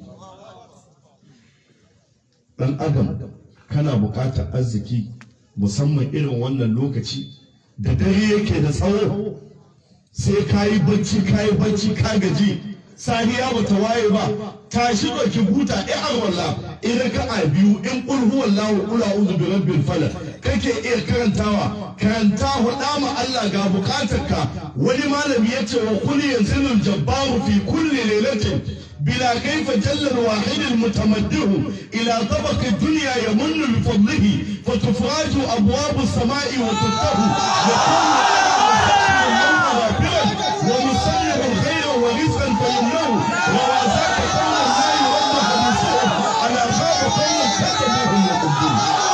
dan adam kana bukatar arziki musamman irin wannan lokaci da dare yake da tsawo sai ka yi bacci ka yi bacci ka gaji safiya ba ta waye ba tashi ɗauki buta ɗaya arwalla in ka a biyu in ƙul huwallahu qul a'udhu bi rabbil falaq kake iya karantawa karanta huɗa ma Allah ga bukatarka wani malami ya ce wa kulli yanzilul jabbaru fi kulli lailatin بلا كيف جل الواحد المتمده إلى طبق الدنيا يمن بفضله فتفرج أبواب السماء وتفتح ومسلم الخير ورزقا فيمنه وواساك قول لا يرد حديثه على خاب قوم كتبوهم وقدوه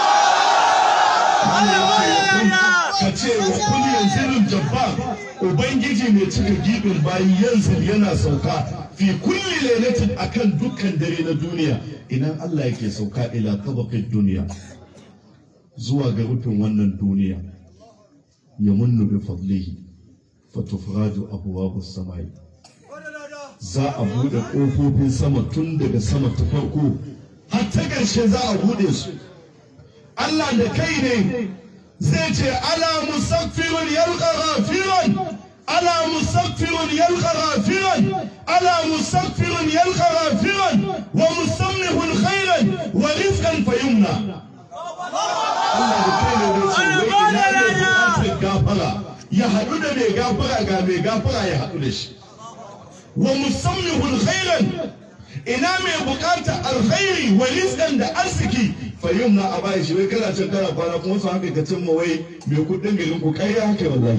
ka ce wa kulli yanzilul jabbar ubangiji mai cika gibin bayi yanzil yana sauka fi kulli lailatin akan dukkan dare na duniya idan Allah yake sauka ila tabaqid duniya zuwa ga rufin wannan duniya ya munnu bi fadlihi fatufraju abuwabu samai za a buɗe ƙofofin sama tun daga sama ta farko har ta ƙarshe za a buɗe su Allah da kai ne zai ce ala musaffirun yalqa ghafiran ala musaffirun yalqa ghafiran ala musaffirun yalqa ghafiran wa musammihun khairan wa rizqan fayumna Allah da kai ne zai ce wai ina ne buƙatar gafara ya haɗu da mai gafara ga mai gafara ya haɗu da shi wa musammihun khairan ina mai bukata alkhairi wa rizqan da arziki fayyum na a bayan shi wai kana can kana kwana kuma su haka ka cimma wai mai kudin garin ku kai haka wallahi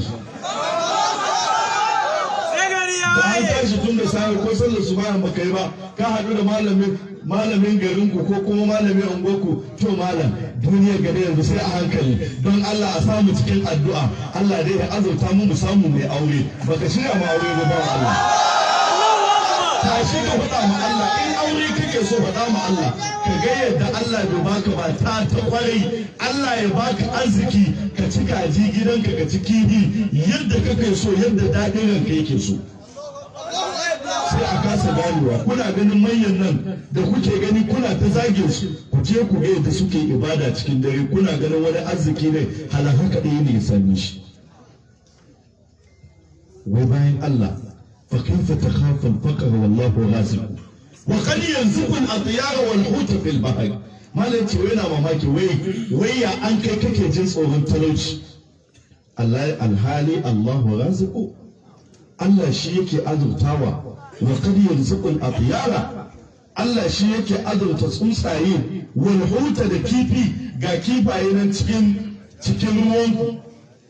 da an tashi tun da safe ko sallar su bayan baka yi ba ka haɗu da malamin malamin garin ku ko kuma malamin ungoku to malam duniyar gari yanzu sai a hankali don Allah a samu cikin addu'a Allah dai ya azurta mu mu samu mai aure baka shirya ma aure ba ba Allah tashi ka faɗa ma Allah in aure kake so faɗa ma Allah ka ga yadda Allah bai baka ba ta ta kwarai Allah ya baka arziki ka ci kaji gidanka ka ci kifi yadda kake so yadda daɗin ranka yake so sai a kasa ganewa kuna ganin manyan nan da kuke gani kuna ta zage su ku je ku ga yadda suke ibada cikin dare kuna ganin wani arziki ne halaka ɗaya ne ya same shi wai bayan Allah فكيف تخاف الفقر والله رازق وقد يرزق الاطيار والحوت في البحر ما لا ce yana mamaki wai wai ya an kai kake jin tsoron talauci Allah alhali Allahu raziqu Allah shi yake azurtawa wa qad yarzuqu al-atyara Allah shi yake azurta tsuntsaye wal huta da kifi ga kifaye nan cikin cikin ruwan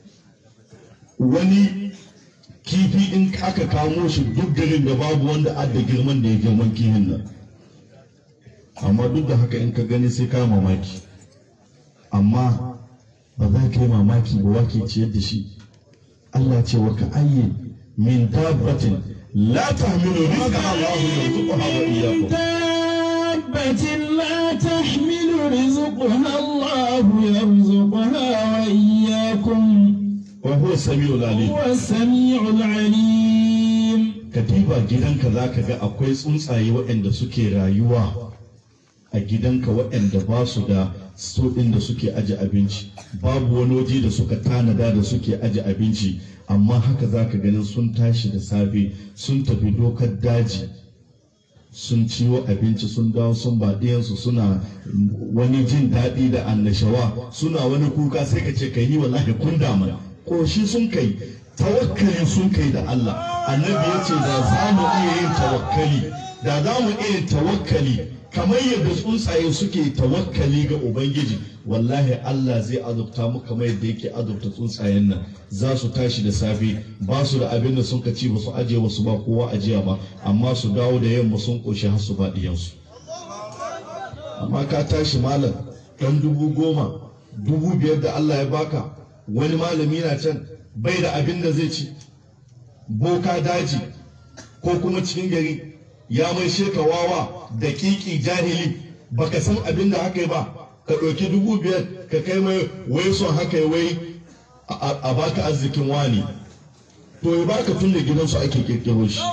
wani kifi in aka kamo shi duk garin da babu wanda adda girman da ya girman kifin nan amma duk da haka in ka gani sai ka mamaki amma ba za ka yi mamaki ba wake ciyar da shi Allah ce wa ka ayye min dabbatin la tahmilu rizqa Allah yarzuquha wa iyyakum دابة لا تحمل رزقها الله يرزقها وإياكم wa huwa samiul alim هو السميع العليم ka diba gidanka za ka ga akwai tsuntsaye waɗanda suke rayuwa a gidanka waɗanda ba su da sto ɗin da suke aje abinci babu wani waje da suka tanada da suke aje abinci amma haka za ka ganin sun tashi da safe sun tafi dokar daji sun ciwo abinci sun dawo sun ba ɗiyansu suna wani jin daɗi da annashawa suna wani kuka sai ka ce kai ni wallahi kun damu koshi sun kai tawakkali sun kai da Allah annabi ya ce da za mu iya yin tawakkali da za mu iya yin tawakkali kamar yadda tsuntsaye suke tawakkali ga ubangiji wallahi Allah zai azurta mu kamar yadda yake azurta tsuntsayen nan za su tashi da safe ba su da abin da sun ka ci ba su aje ba su ba kowa ajiya ba amma su dawo da yamma sun koshi har su ba diyansu amma ka tashi malam ɗan dubu goma dubu biyar da Allah ya baka wani malami na can bai da abin da zai ci boka daji ko kuma cikin gari ya mai sheka wawa da kiki jahili baka san abin da haka yi ba ka ɗauki dubu biyar ka kai mai wai son haka yi wai a a baka arzikin wani to ya baka tun da gidansu ake kirkiro shi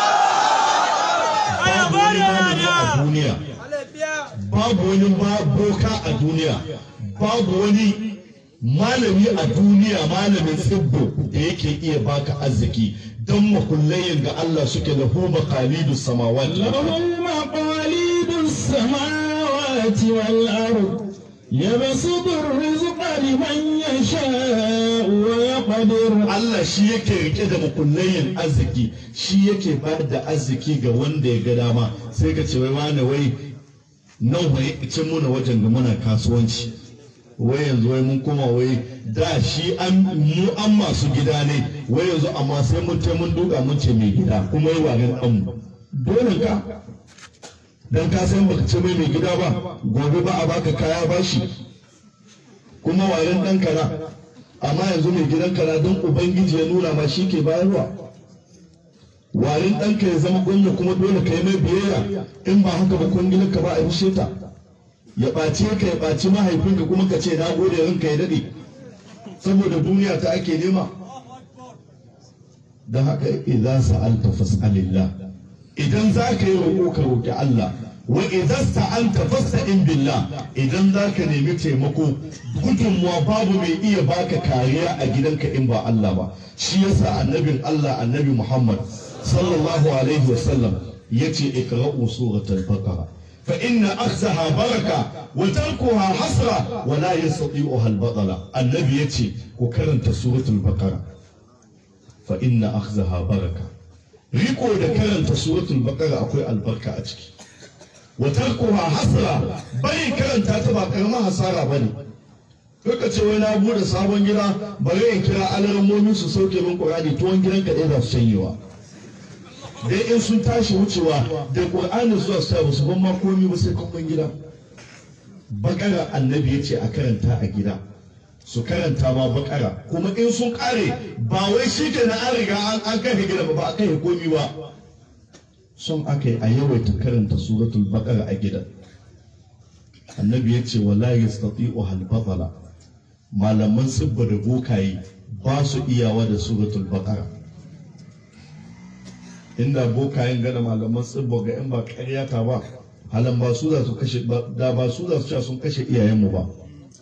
babu wani malami a duniya babu wani ma- boka a duniya babu wani malami a duniya malamin tsibbo da yake iya baka arziki don makullayin ga Allah suke da huma khalidu samawati wal ard. له مقاليد السماوات والأرض يبسط الرزق لمن يشاء ويقدر Allah shi yake rike da makullayin arziki shi yake bayar da arziki ga wanda ya ga dama sai ka ce wai wani wai nan wai cin muna wajen da muna kasuwanci wai yanzu wai mun koma wai da shi an mu an masu gida ne wai yanzu amma sai mun ce mun duka mun ce mai gida kuma yi wagan ɗanmu dole ka dan ka san baka ce mai mai gida ba gobe ba a baka kaya bashi kuma wayan ɗan kana amma yanzu mai gidan kana don ubangiji ya nuna ma shi ke bayarwa warin ɗanka ya zama gwamna kuma dole ka yi mai biyayya in ba haka ba kwangilar ka ba a rushe ta ya ɓace ka ya ɓaci mahaifinka kuma ka ce na gode ranka ya daɗe saboda duniya ta ake nema don haka idan sa'alta fas'alillah idan za ka yi roƙo ka roƙi Allah wa idan sta'anta fasta'in billah idan za ka nemi taimako gudunmuwa babu mai iya baka kariya a gidanka in ba Allah ba shi yasa annabin Allah annabi Muhammad sallallahu alaihi wasallam yace iqra'u suratul baqara fa inna akhzaha baraka wa tarkuha hasra wa la yastati'uha al-batala annabi yace ku karanta suratul baqara fa inna akhzaha baraka riko da karanta suratul baqara akwai albarka a ciki wa tarkuha hasra bai karanta ta ba karamar hasara bane Kaka ce wai na bude sabon gida bari in kira alarammomin su sauke min Qur'ani tuwon gidan ka za su canyewa dai in sun tashi wucewa da Qur'ani zuwa su ba su ban ma komai ba sai kun gida bakara annabi yace a karanta a gida su karanta ma bakara kuma in sun kare ba wai shi ke na an riga an kai gida ba ba a kai komi ba son aka yi a yawaita karanta suratul bakara a gida annabi ya ce wala yastati'u hal batala malaman sibba da bokaye ba su iyawa da suratul bakara inda bokayen gada malaman sibba ga in ba karyata ba halan ba su za su kashe da ba su za su cewa sun kashe iyayenmu ba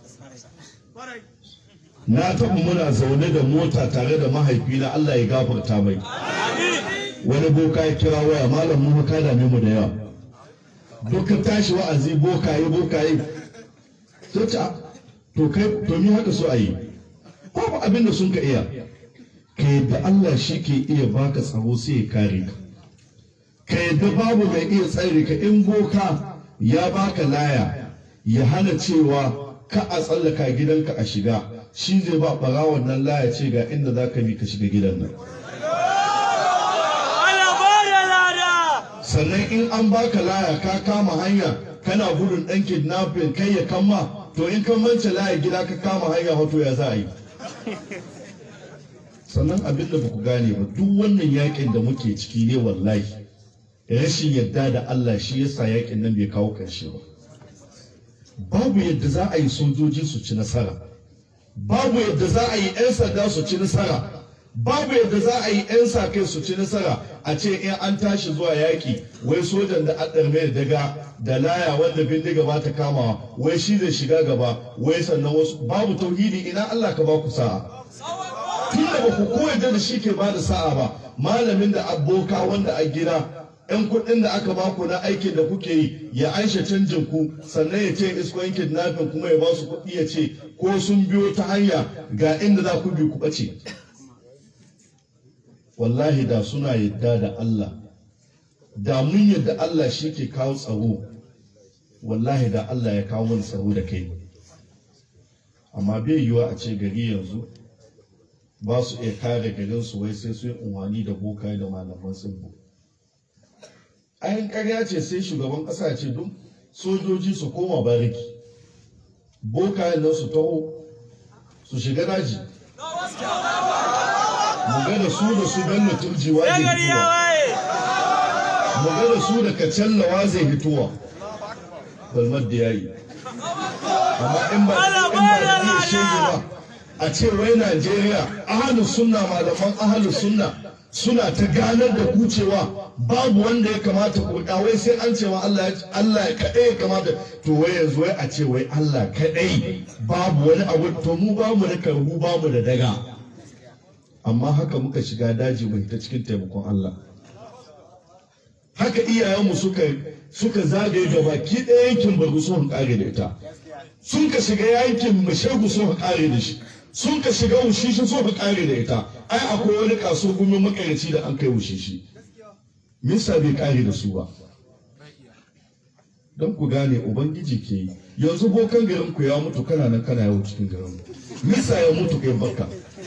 na taɓa muna zaune da mota tare da mahaifina Allah ya gafarta mai wani boka ya kira waya malam mu ka dame mu da yawa duka tashi wa'azi bokaye bokaye to ta to kai to mi haka so ayi babu abin da sun ka iya ka yadda Allah shi ke iya baka tsaro sai ya kare ka ka yadda babu mai iya tsare ka in boka ya baka laya ya hana cewa ka a tsallaka gidanka a shiga shi zai ba ɓarawon nan laya ce ga inda za ka bi ka shiga gidan nan sannan in an baka laya ka kama hanya kana gudun ɗan kidnapping kai ya kama to in kan mance laya gida ka kama hanya hoto ya za a yi sannan abin da ku gane ba duk wannan yakin da muke ciki ne wallahi rashin yadda da Allah shi yasa yakin nan bai kawo ƙarshe ba babu yadda za a yi sojoji su ci nasara babu yadda za a yi 'yan sanda su ci nasara babu yadda za a yi 'yan sa kai su ci nasara a ce in an tashi zuwa yaƙi wai sojan da an mai daga da laya wanda bindiga ba ta kamawa wai shi zai shiga gaba wai sannan wasu babu tauhidi ina Allah ka ba ku sa'a tun da ba ku koyar da shi ke ba da sa'a ba malamin da aboka wanda a gida 'yan kuɗin da aka baku na aikin da kuke yi ya aisha canjin ku sannan ya ce isko yankin nafin kuma ya ba su kuɗi ya ce ko sun biyo ta hanya ga inda za ku bi ku ɓace wallahi da suna yadda da Allah da mun yadda Allah shi ke kawo tsaro wallahi da Allah ya kawo wani tsaro da kai amma bai yiwa a ce gari yanzu ba su iya kare garinsu wai sai su yi unwani da bokaye da malaman tsibbo ayin karya ce sai shugaban ƙasa ce duk sojoji su koma bariki bokayen nan su taho su shiga daji mu ga da su da su bello turjiwa zai hituwa mu ga da su da kacallawa zai hituwa balmar da yayi amma in ba in ba da iya shege ba a ce wai Najeriya ahalus sunna malaman ahalus sunna suna ta ganar da ku cewa babu wanda ya kamata ku wai sai an cewa Allah Allah ya kaɗai ya kamata to wai yanzu wai a ce wai Allah kaɗai babu wani abu to mu ba mu da karbu ba mu da daga amma haka muka shiga daji mai ta cikin taimakon Allah haka iyayenmu suka suka zagaye gaba ki ɗaya yankin bargu sun kare da ita sun ka shiga yankin mashegu sun kare da shi sun ka shiga wushishi sun ka kare da ita ai akwai wani kaso gumin makarici da an kai wushishi misa bai kare da su ba don ku gane ubangiji ke yi yanzu bokan garin ku ya mutu kana nan kana yawo cikin garin misa ya mutu kai bakka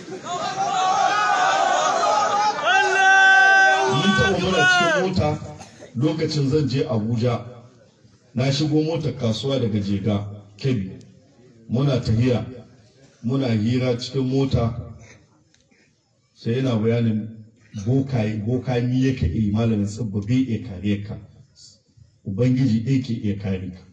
mun taɓa muna cikin mota lokacin zan je abuja na shigo motar kasuwa daga jega kebbi muna tahiya muna hira cikin mota sai yana bayanin bokami yake iya malamin tsibba bai iya kare ka ubangiji ɗaya ke iya kare ka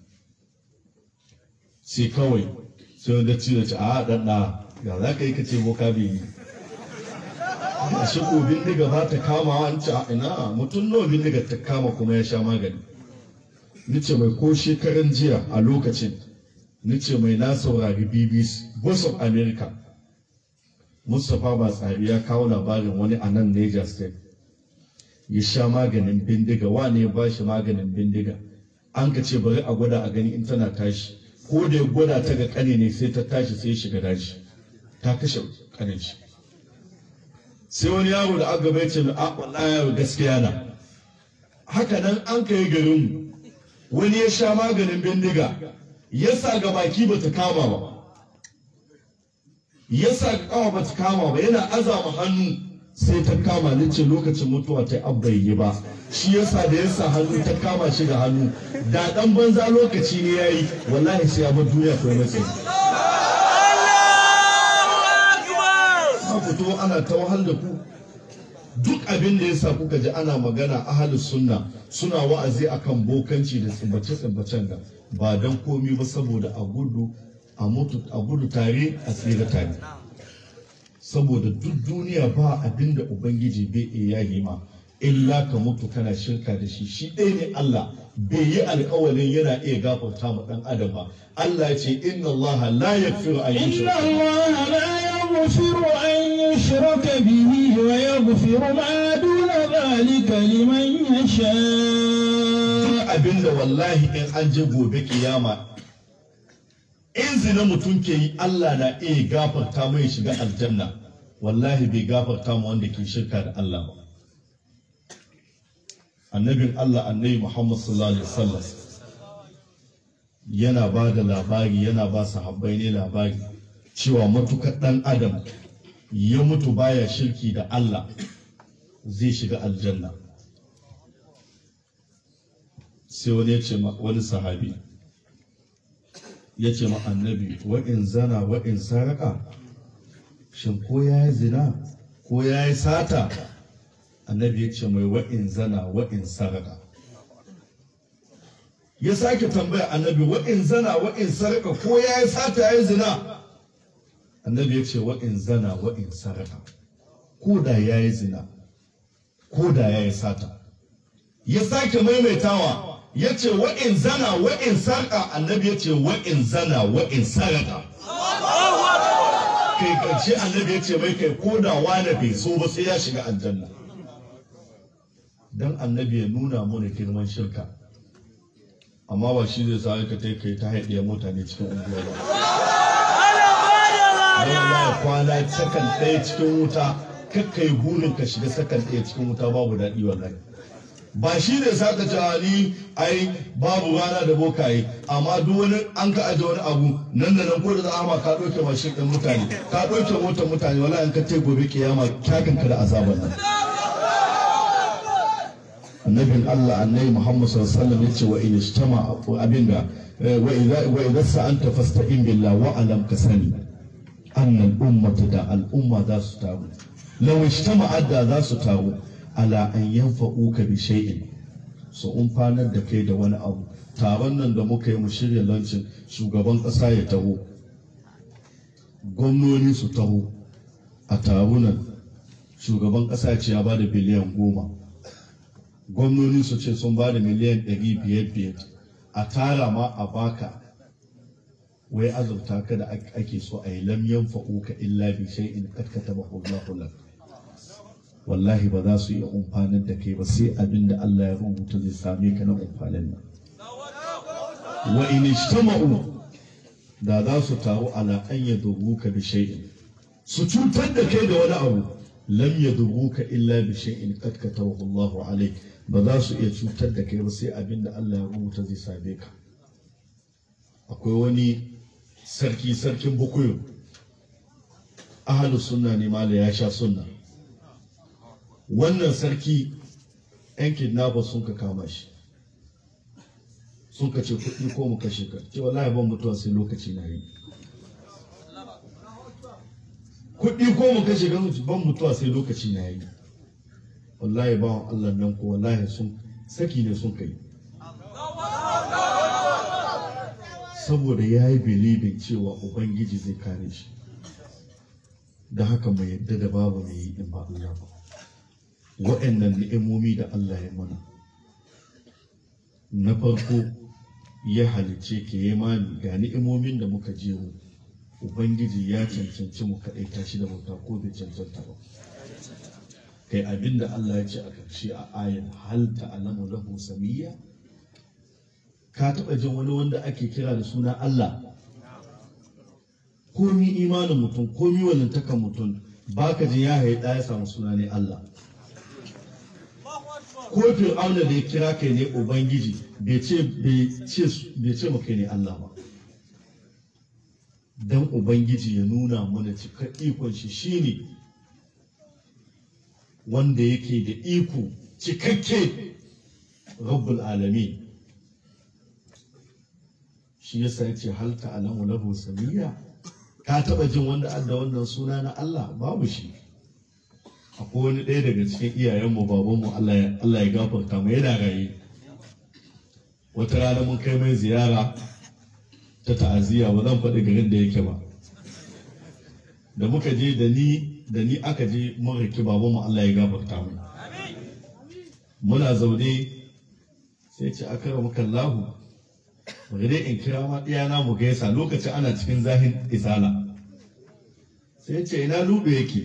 sai kawai sai wanda ci da ci a ɗanɗa ga za ka yi ka ce boka bai yi a shi ko bindiga ba ta kama an ce a ina mutum nawa bindiga ta kama kuma ya sha magani nice mai ko shekaran jiya a lokacin nice mai na saurari bbc voice of america mustapha batsari ya kawo labarin wani a nan niger state ya sha maganin bindiga wane ya ba shi maganin bindiga an ka ce bari a gwada a gani in tana tashi ko da ya gwada ta ga kane ne sai ta tashi sai ya shiga daji ta kashe kanin shi sai wani yaro da aka bai ce a wallahi yaro gaskiya na haka nan an kai garin wani ya sha maganin bindiga ya sa ga baki ba ta kama ba ya sa ga kawa ba ta kama ba yana azama hannu sai ta kama ni ce lokacin mutuwa ta abba yi ba shi yasa da yasa hannu ta kama shi da hannu da dan banza lokaci ne yayi wallahi sai ya bar duniya ko matsayi fito ana ta wahal da ku duk abin da yasa kuka ji ana magana ahalus sunna suna wa'azi akan bokanci da tsibbace tsibbacen ga ba dan komi ba saboda a gudu a mutu a gudu tare a tsira tare saboda duk duniya ba abin da ubangiji bai iya yi ma illa ka mutu kana shirka da shi shi ɗaya ne Allah bai yi alƙawarin yana iya gafarta ma ɗan adam ba Allah ya ce inna Allah la yaghfiru an إن yushraka الله لا يغفر أن يشرك به ويغفر ما دون ذلك لمن يشاء abinda wallahi in an je gobe kiyama in zina mutum ke yi Allah na iya gafarta mai shiga aljanna wallahi bai gafarta ma wanda ke shirka da Allah ba annabin Allah annabi Muhammad sallallahu alaihi wasallam yana ba da labari yana ba sahabbai ne labari cewa matukar dan adam ya mutu baya shirki da Allah zai shiga aljanna sai wani ya ce ma wani sahabi ya ce ma annabi wa in zana wa in saraka shin ko ya yi zina ko ya yi sata annabi ya ce mai wa in zana wa in saraka ya sake tambaya annabi wa in zana wa in saraka ko ya yi sata ya yi zina annabi ya ce wa in zana wa in saraka ko da ya yi zina ko da ya yi sata ya sake maimaitawa ya ce wa'in zana wa'in sarƙa annabi ya ce wa'in zana wa'in sarƙa kai karshe annabi ya ce mai kai ko da wane bai so ba sai ya shiga aljanna dan annabi ya nuna mana girman shirka amma ba shi zai sa ka ta kai ta haɗiya mutane cikin unguwa ba Allah kwana sakan ɗaya cikin wuta kakkai burin ka shiga sakan ɗaya cikin wuta babu daɗi wallahi ba shi ne saka cewa ni ai babu rana da bokaye amma duk wani an ka aje wani abu nan da nan ko da zama ka ɗauke mashin ɗin mutane ka ɗauke motar mutane wala in ka ce gobe kiyama kyakin ka da azaban nan annabin Allah annabi Muhammad sallallahu alaihi wasallam yace wa in ishtama abinda wa idza wa idza sa'anta fasta'in billah wa alam kasani anna al-ummata da al-umma za su taru law ishtama'at da za su taru ala an yanfa'uka bi shay'in su umfanar da kai da wani abu taron nan da muka yi mu shirya lancin shugaban ƙasa ya taho gwamnoni su taho a tarunan shugaban ƙasa ce ya bada biliyan goma gwamnoni su ce sun bada miliyan ɗari biyar biyar a tara ma a baka wai azurta ka da ake so a yi lam yanfa'uka illa bi shay'in qad katabahu Allahu lak wallahi ba za su iya umfanar da kai ba sai abin da Allah ya rubuta zai same ka na umfanin nan wa in ijtama'u da za su taru ala an yadurruka bi shay'in su cutar da kai da wani abu lam yadurruka illa bi shay'in qad katabahu Allahu alayk ba za su iya cutar da kai ba sai abin da Allah ya rubuta zai same ka akwai wani sarki sarkin bukuyu ahlus sunna ne mala ya sha sunna wannan sarki 'yan kidnapper sun ka kama shi sun ka ce kuɗi ko mu kashe ka ce wallahi ban mutuwa sai lokaci na yi kuɗi ko mu kashe ka ban mutuwa sai lokaci na yi wallahi ba Allah nan ko wallahi sun saki ne sun kai saboda ya yi bilibin cewa ubangiji zai kare shi da haka mu yadda da babu mai yi in ba Allah ba wa'annan ni'imomi da Allah ya mana na farko ya halice ke yi mani ga ni'imomin da muka je mu ubangiji ya cancanci mu kaɗai tashi da bauta ko bai cancanta ba kai abin da Allah ya ce a ƙarshe a ayan hal ta'lamu lahu samiyya ka taɓa jin wani wanda ake kira da suna Allah komi imanin mutum komi walantakan mutum baka jin ya haye ɗaya samu suna ne Allah ko fir'auna da ya kira kai ne ubangiji bai ce bai ce maka ne Allah ba dan ubangiji ya nuna mana cikar ikon shi shine wanda yake da iko cikakke rabbul alamin shi yasa ya ce hal ta'lamu lahu samiyya ka taba jin wanda adda wannan suna na Allah babu shi akwai wani ɗaya daga cikin iyayenmu babanmu Allah ya gafarta mu yana raye wata rana mun kai mai ziyara ta ta'aziyya ba zan faɗi garin da yake ba da muka je da ni da ni aka je mun riki babanmu Allah ya gafarta mu muna zaune sai ce aka ramu kallahu bari dai in kira ma ɗiyana mu gaisa lokacin ana cikin zahin isala sai ce ina lube yake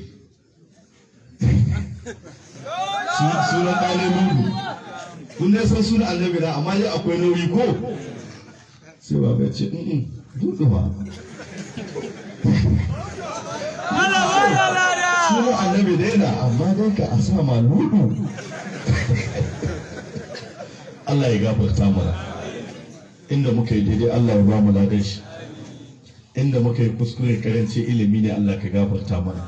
sunan ɗanin lulu kun dai san sunan annabi na amma dai akwai nauyi ko sai ba bai ce in dudu ba sunan annabi dai na amma dai ka a sa ma lulu Allah ya gafarta mana inda muka yi daidai Allah ya ba mu ladan shi inda muka yi kuskure karanci ilimi ne Allah ka gafarta mana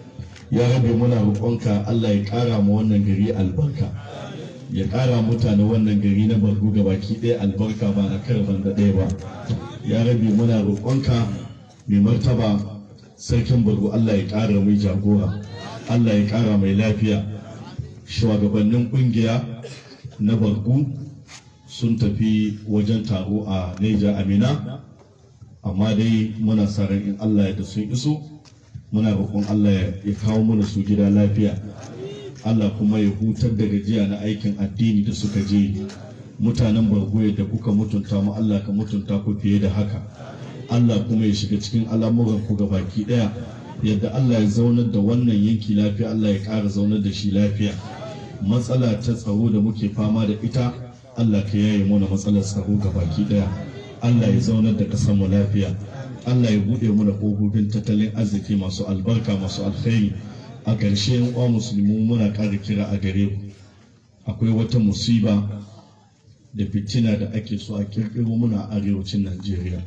ya rabe muna roƙonka Allah ya ƙara mu wannan gari albarka ya ƙara mutane wannan gari na bargu ga baki ɗaya albarka ba na karban da ɗaya ba ya rabe muna roƙonka mai martaba sarkin bargu Allah ya ƙara mai jagora Allah ya ƙara mai lafiya shugabannin ƙungiya na bargu sun tafi wajen taro a Neja Amina amma dai muna sa ran in Allah ya da sun iso muna roƙon Allah ya kawo mana su gida lafiya Allah kuma ya hutar da gajiya na aikin addini da suka je mutanen bargoye da kuka mutunta mu Allah ka mutunta ku fiye da haka Allah kuma ya shiga cikin al'amuran ku baki ɗaya yadda Allah ya zaunar da wannan yanki lafiya Allah ya ƙara zaunar da shi lafiya matsala ta tsaro da muke fama da ita Allah ka yaye mana matsalar tsaro baki ɗaya Allah ya zaunar da ƙasar mu lafiya Allah ya buɗe mana ƙofofin tattalin arziki masu albarka masu alkhairi a ƙarshe yan uwa musulmi muna ƙara kira a gare ku akwai wata musiba da fitina da ake so a kirkiro muna arewacin Najeriya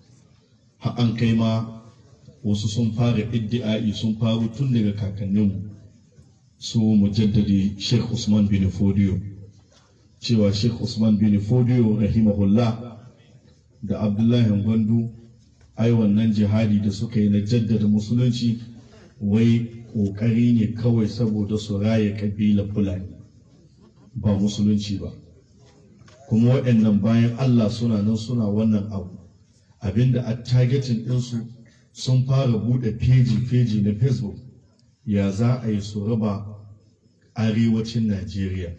har an kai ma wasu sun fara iddi'ai sun faru tun daga kakanninmu su mujaddadi Sheikh Usman bin Fodiyo cewa Sheikh Usman bin Fodiyo rahimahullah da Abdullahi Gwandu ai wannan jihadi da suka yi na jaddada musulunci wai ƙoƙari ne kawai saboda su raya ƙabilar fulani ba musulunci ba kuma waɗannan bayan Allah suna nan suna wannan abu abinda a targetin ɗinsu sun fara buɗe feji-feji na facebook ya za a yi su raba arewacin najeriya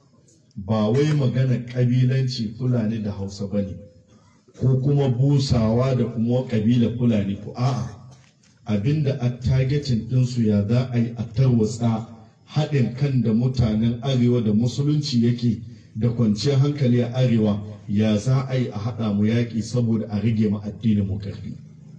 ba wai magana ƙabilanci fulani da hausa ba ne ko kuma busawa da kuma kabila fulani ko a'a abinda a targetin ɗinsu ya za a yi a tarwatsa haɗin kan da mutanen arewa da musulunci yake da kwanciyar hankali a arewa ya za a yi a haɗa mu yaƙi saboda a rage mu addinin mu ƙarfi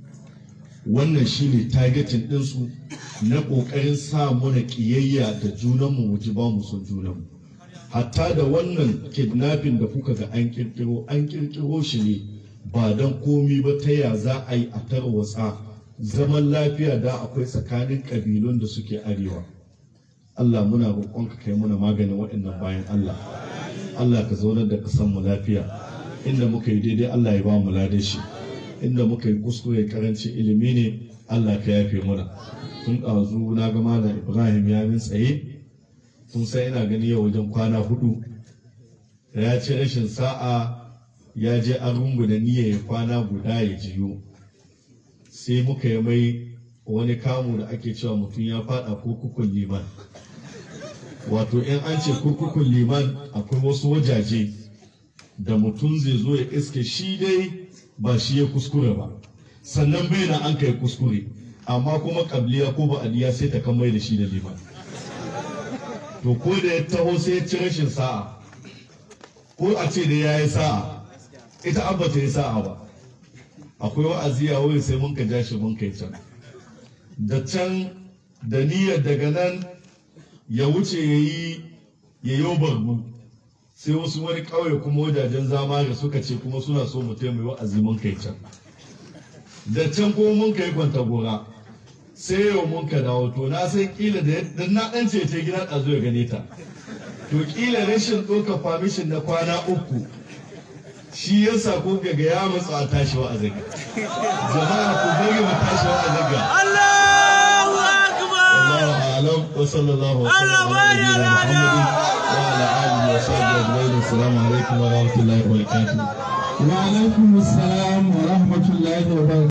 wannan shine targetin ɗinsu na ƙoƙarin sa muna ƙiyayya da junanmu mu ji ba mu son junanmu hatta da wannan kidnapping da kuka ga an ƙirƙiro an ƙirƙiro shi ne ba don komi ba ta ya za a yi a tarwatsa zaman lafiya da akwai tsakanin ƙabilun da suke arewa Allah muna roƙonka kai muna maganin waɗannan bayan Allah Allah ka zaunar da mu lafiya inda muka yi daidai Allah ya ba mu ladan shi inda muka yi kuskure karancin ilimi ne Allah ka yafe muna tun ɗazu na ga malam Ibrahim ya min tsaye kun san ina gani yau wajen kwana hudu da ya ce rashin sa'a ya je an rungu da niyya ya kwana guda ya jiyo sai muka yi mai wani kamu da ake cewa mutum ya fada kurkukun liman wato in an ce kurkukun liman akwai wasu wajaje da mutum zai zo ya iske shi dai ba shi ya kuskure ba sannan bai na an kai kuskure amma kuma kabliya ko ba'adiya sai ta kan mai da shi da liman to ko da ya taho sai ya ci rashin sa'a ko a ce da ya yi sa'a ita abba ta yi sa'a ba akwai wa'azi a wurin sai mun ka ja shi mun kai can da can da niyyar daga nan ya wuce ya yi ya yi barbu sai wasu wani ƙauye kuma wajajen zama da suka ce kuma suna so mu taimai wa'azi mun kai can da can kuma mun kai kwanta gora sai yau mun ka dawo to na san kila da na ɗan ce ta gida ɗazu ya gane ta to kila rashin ɗaukar famishin na kwana uku shi yasa ko ga ya matsa a tashi wa'azin jama'a ku bari mu tashi wa'azin ga Allahu Akbar! الله أعلم وصلى الله وسلم على نبينا محمد وعلى آله وصحبه أجمعين السلام عليكم ورحمة الله وبركاته وعليكم السلام ورحمة الله وبركاته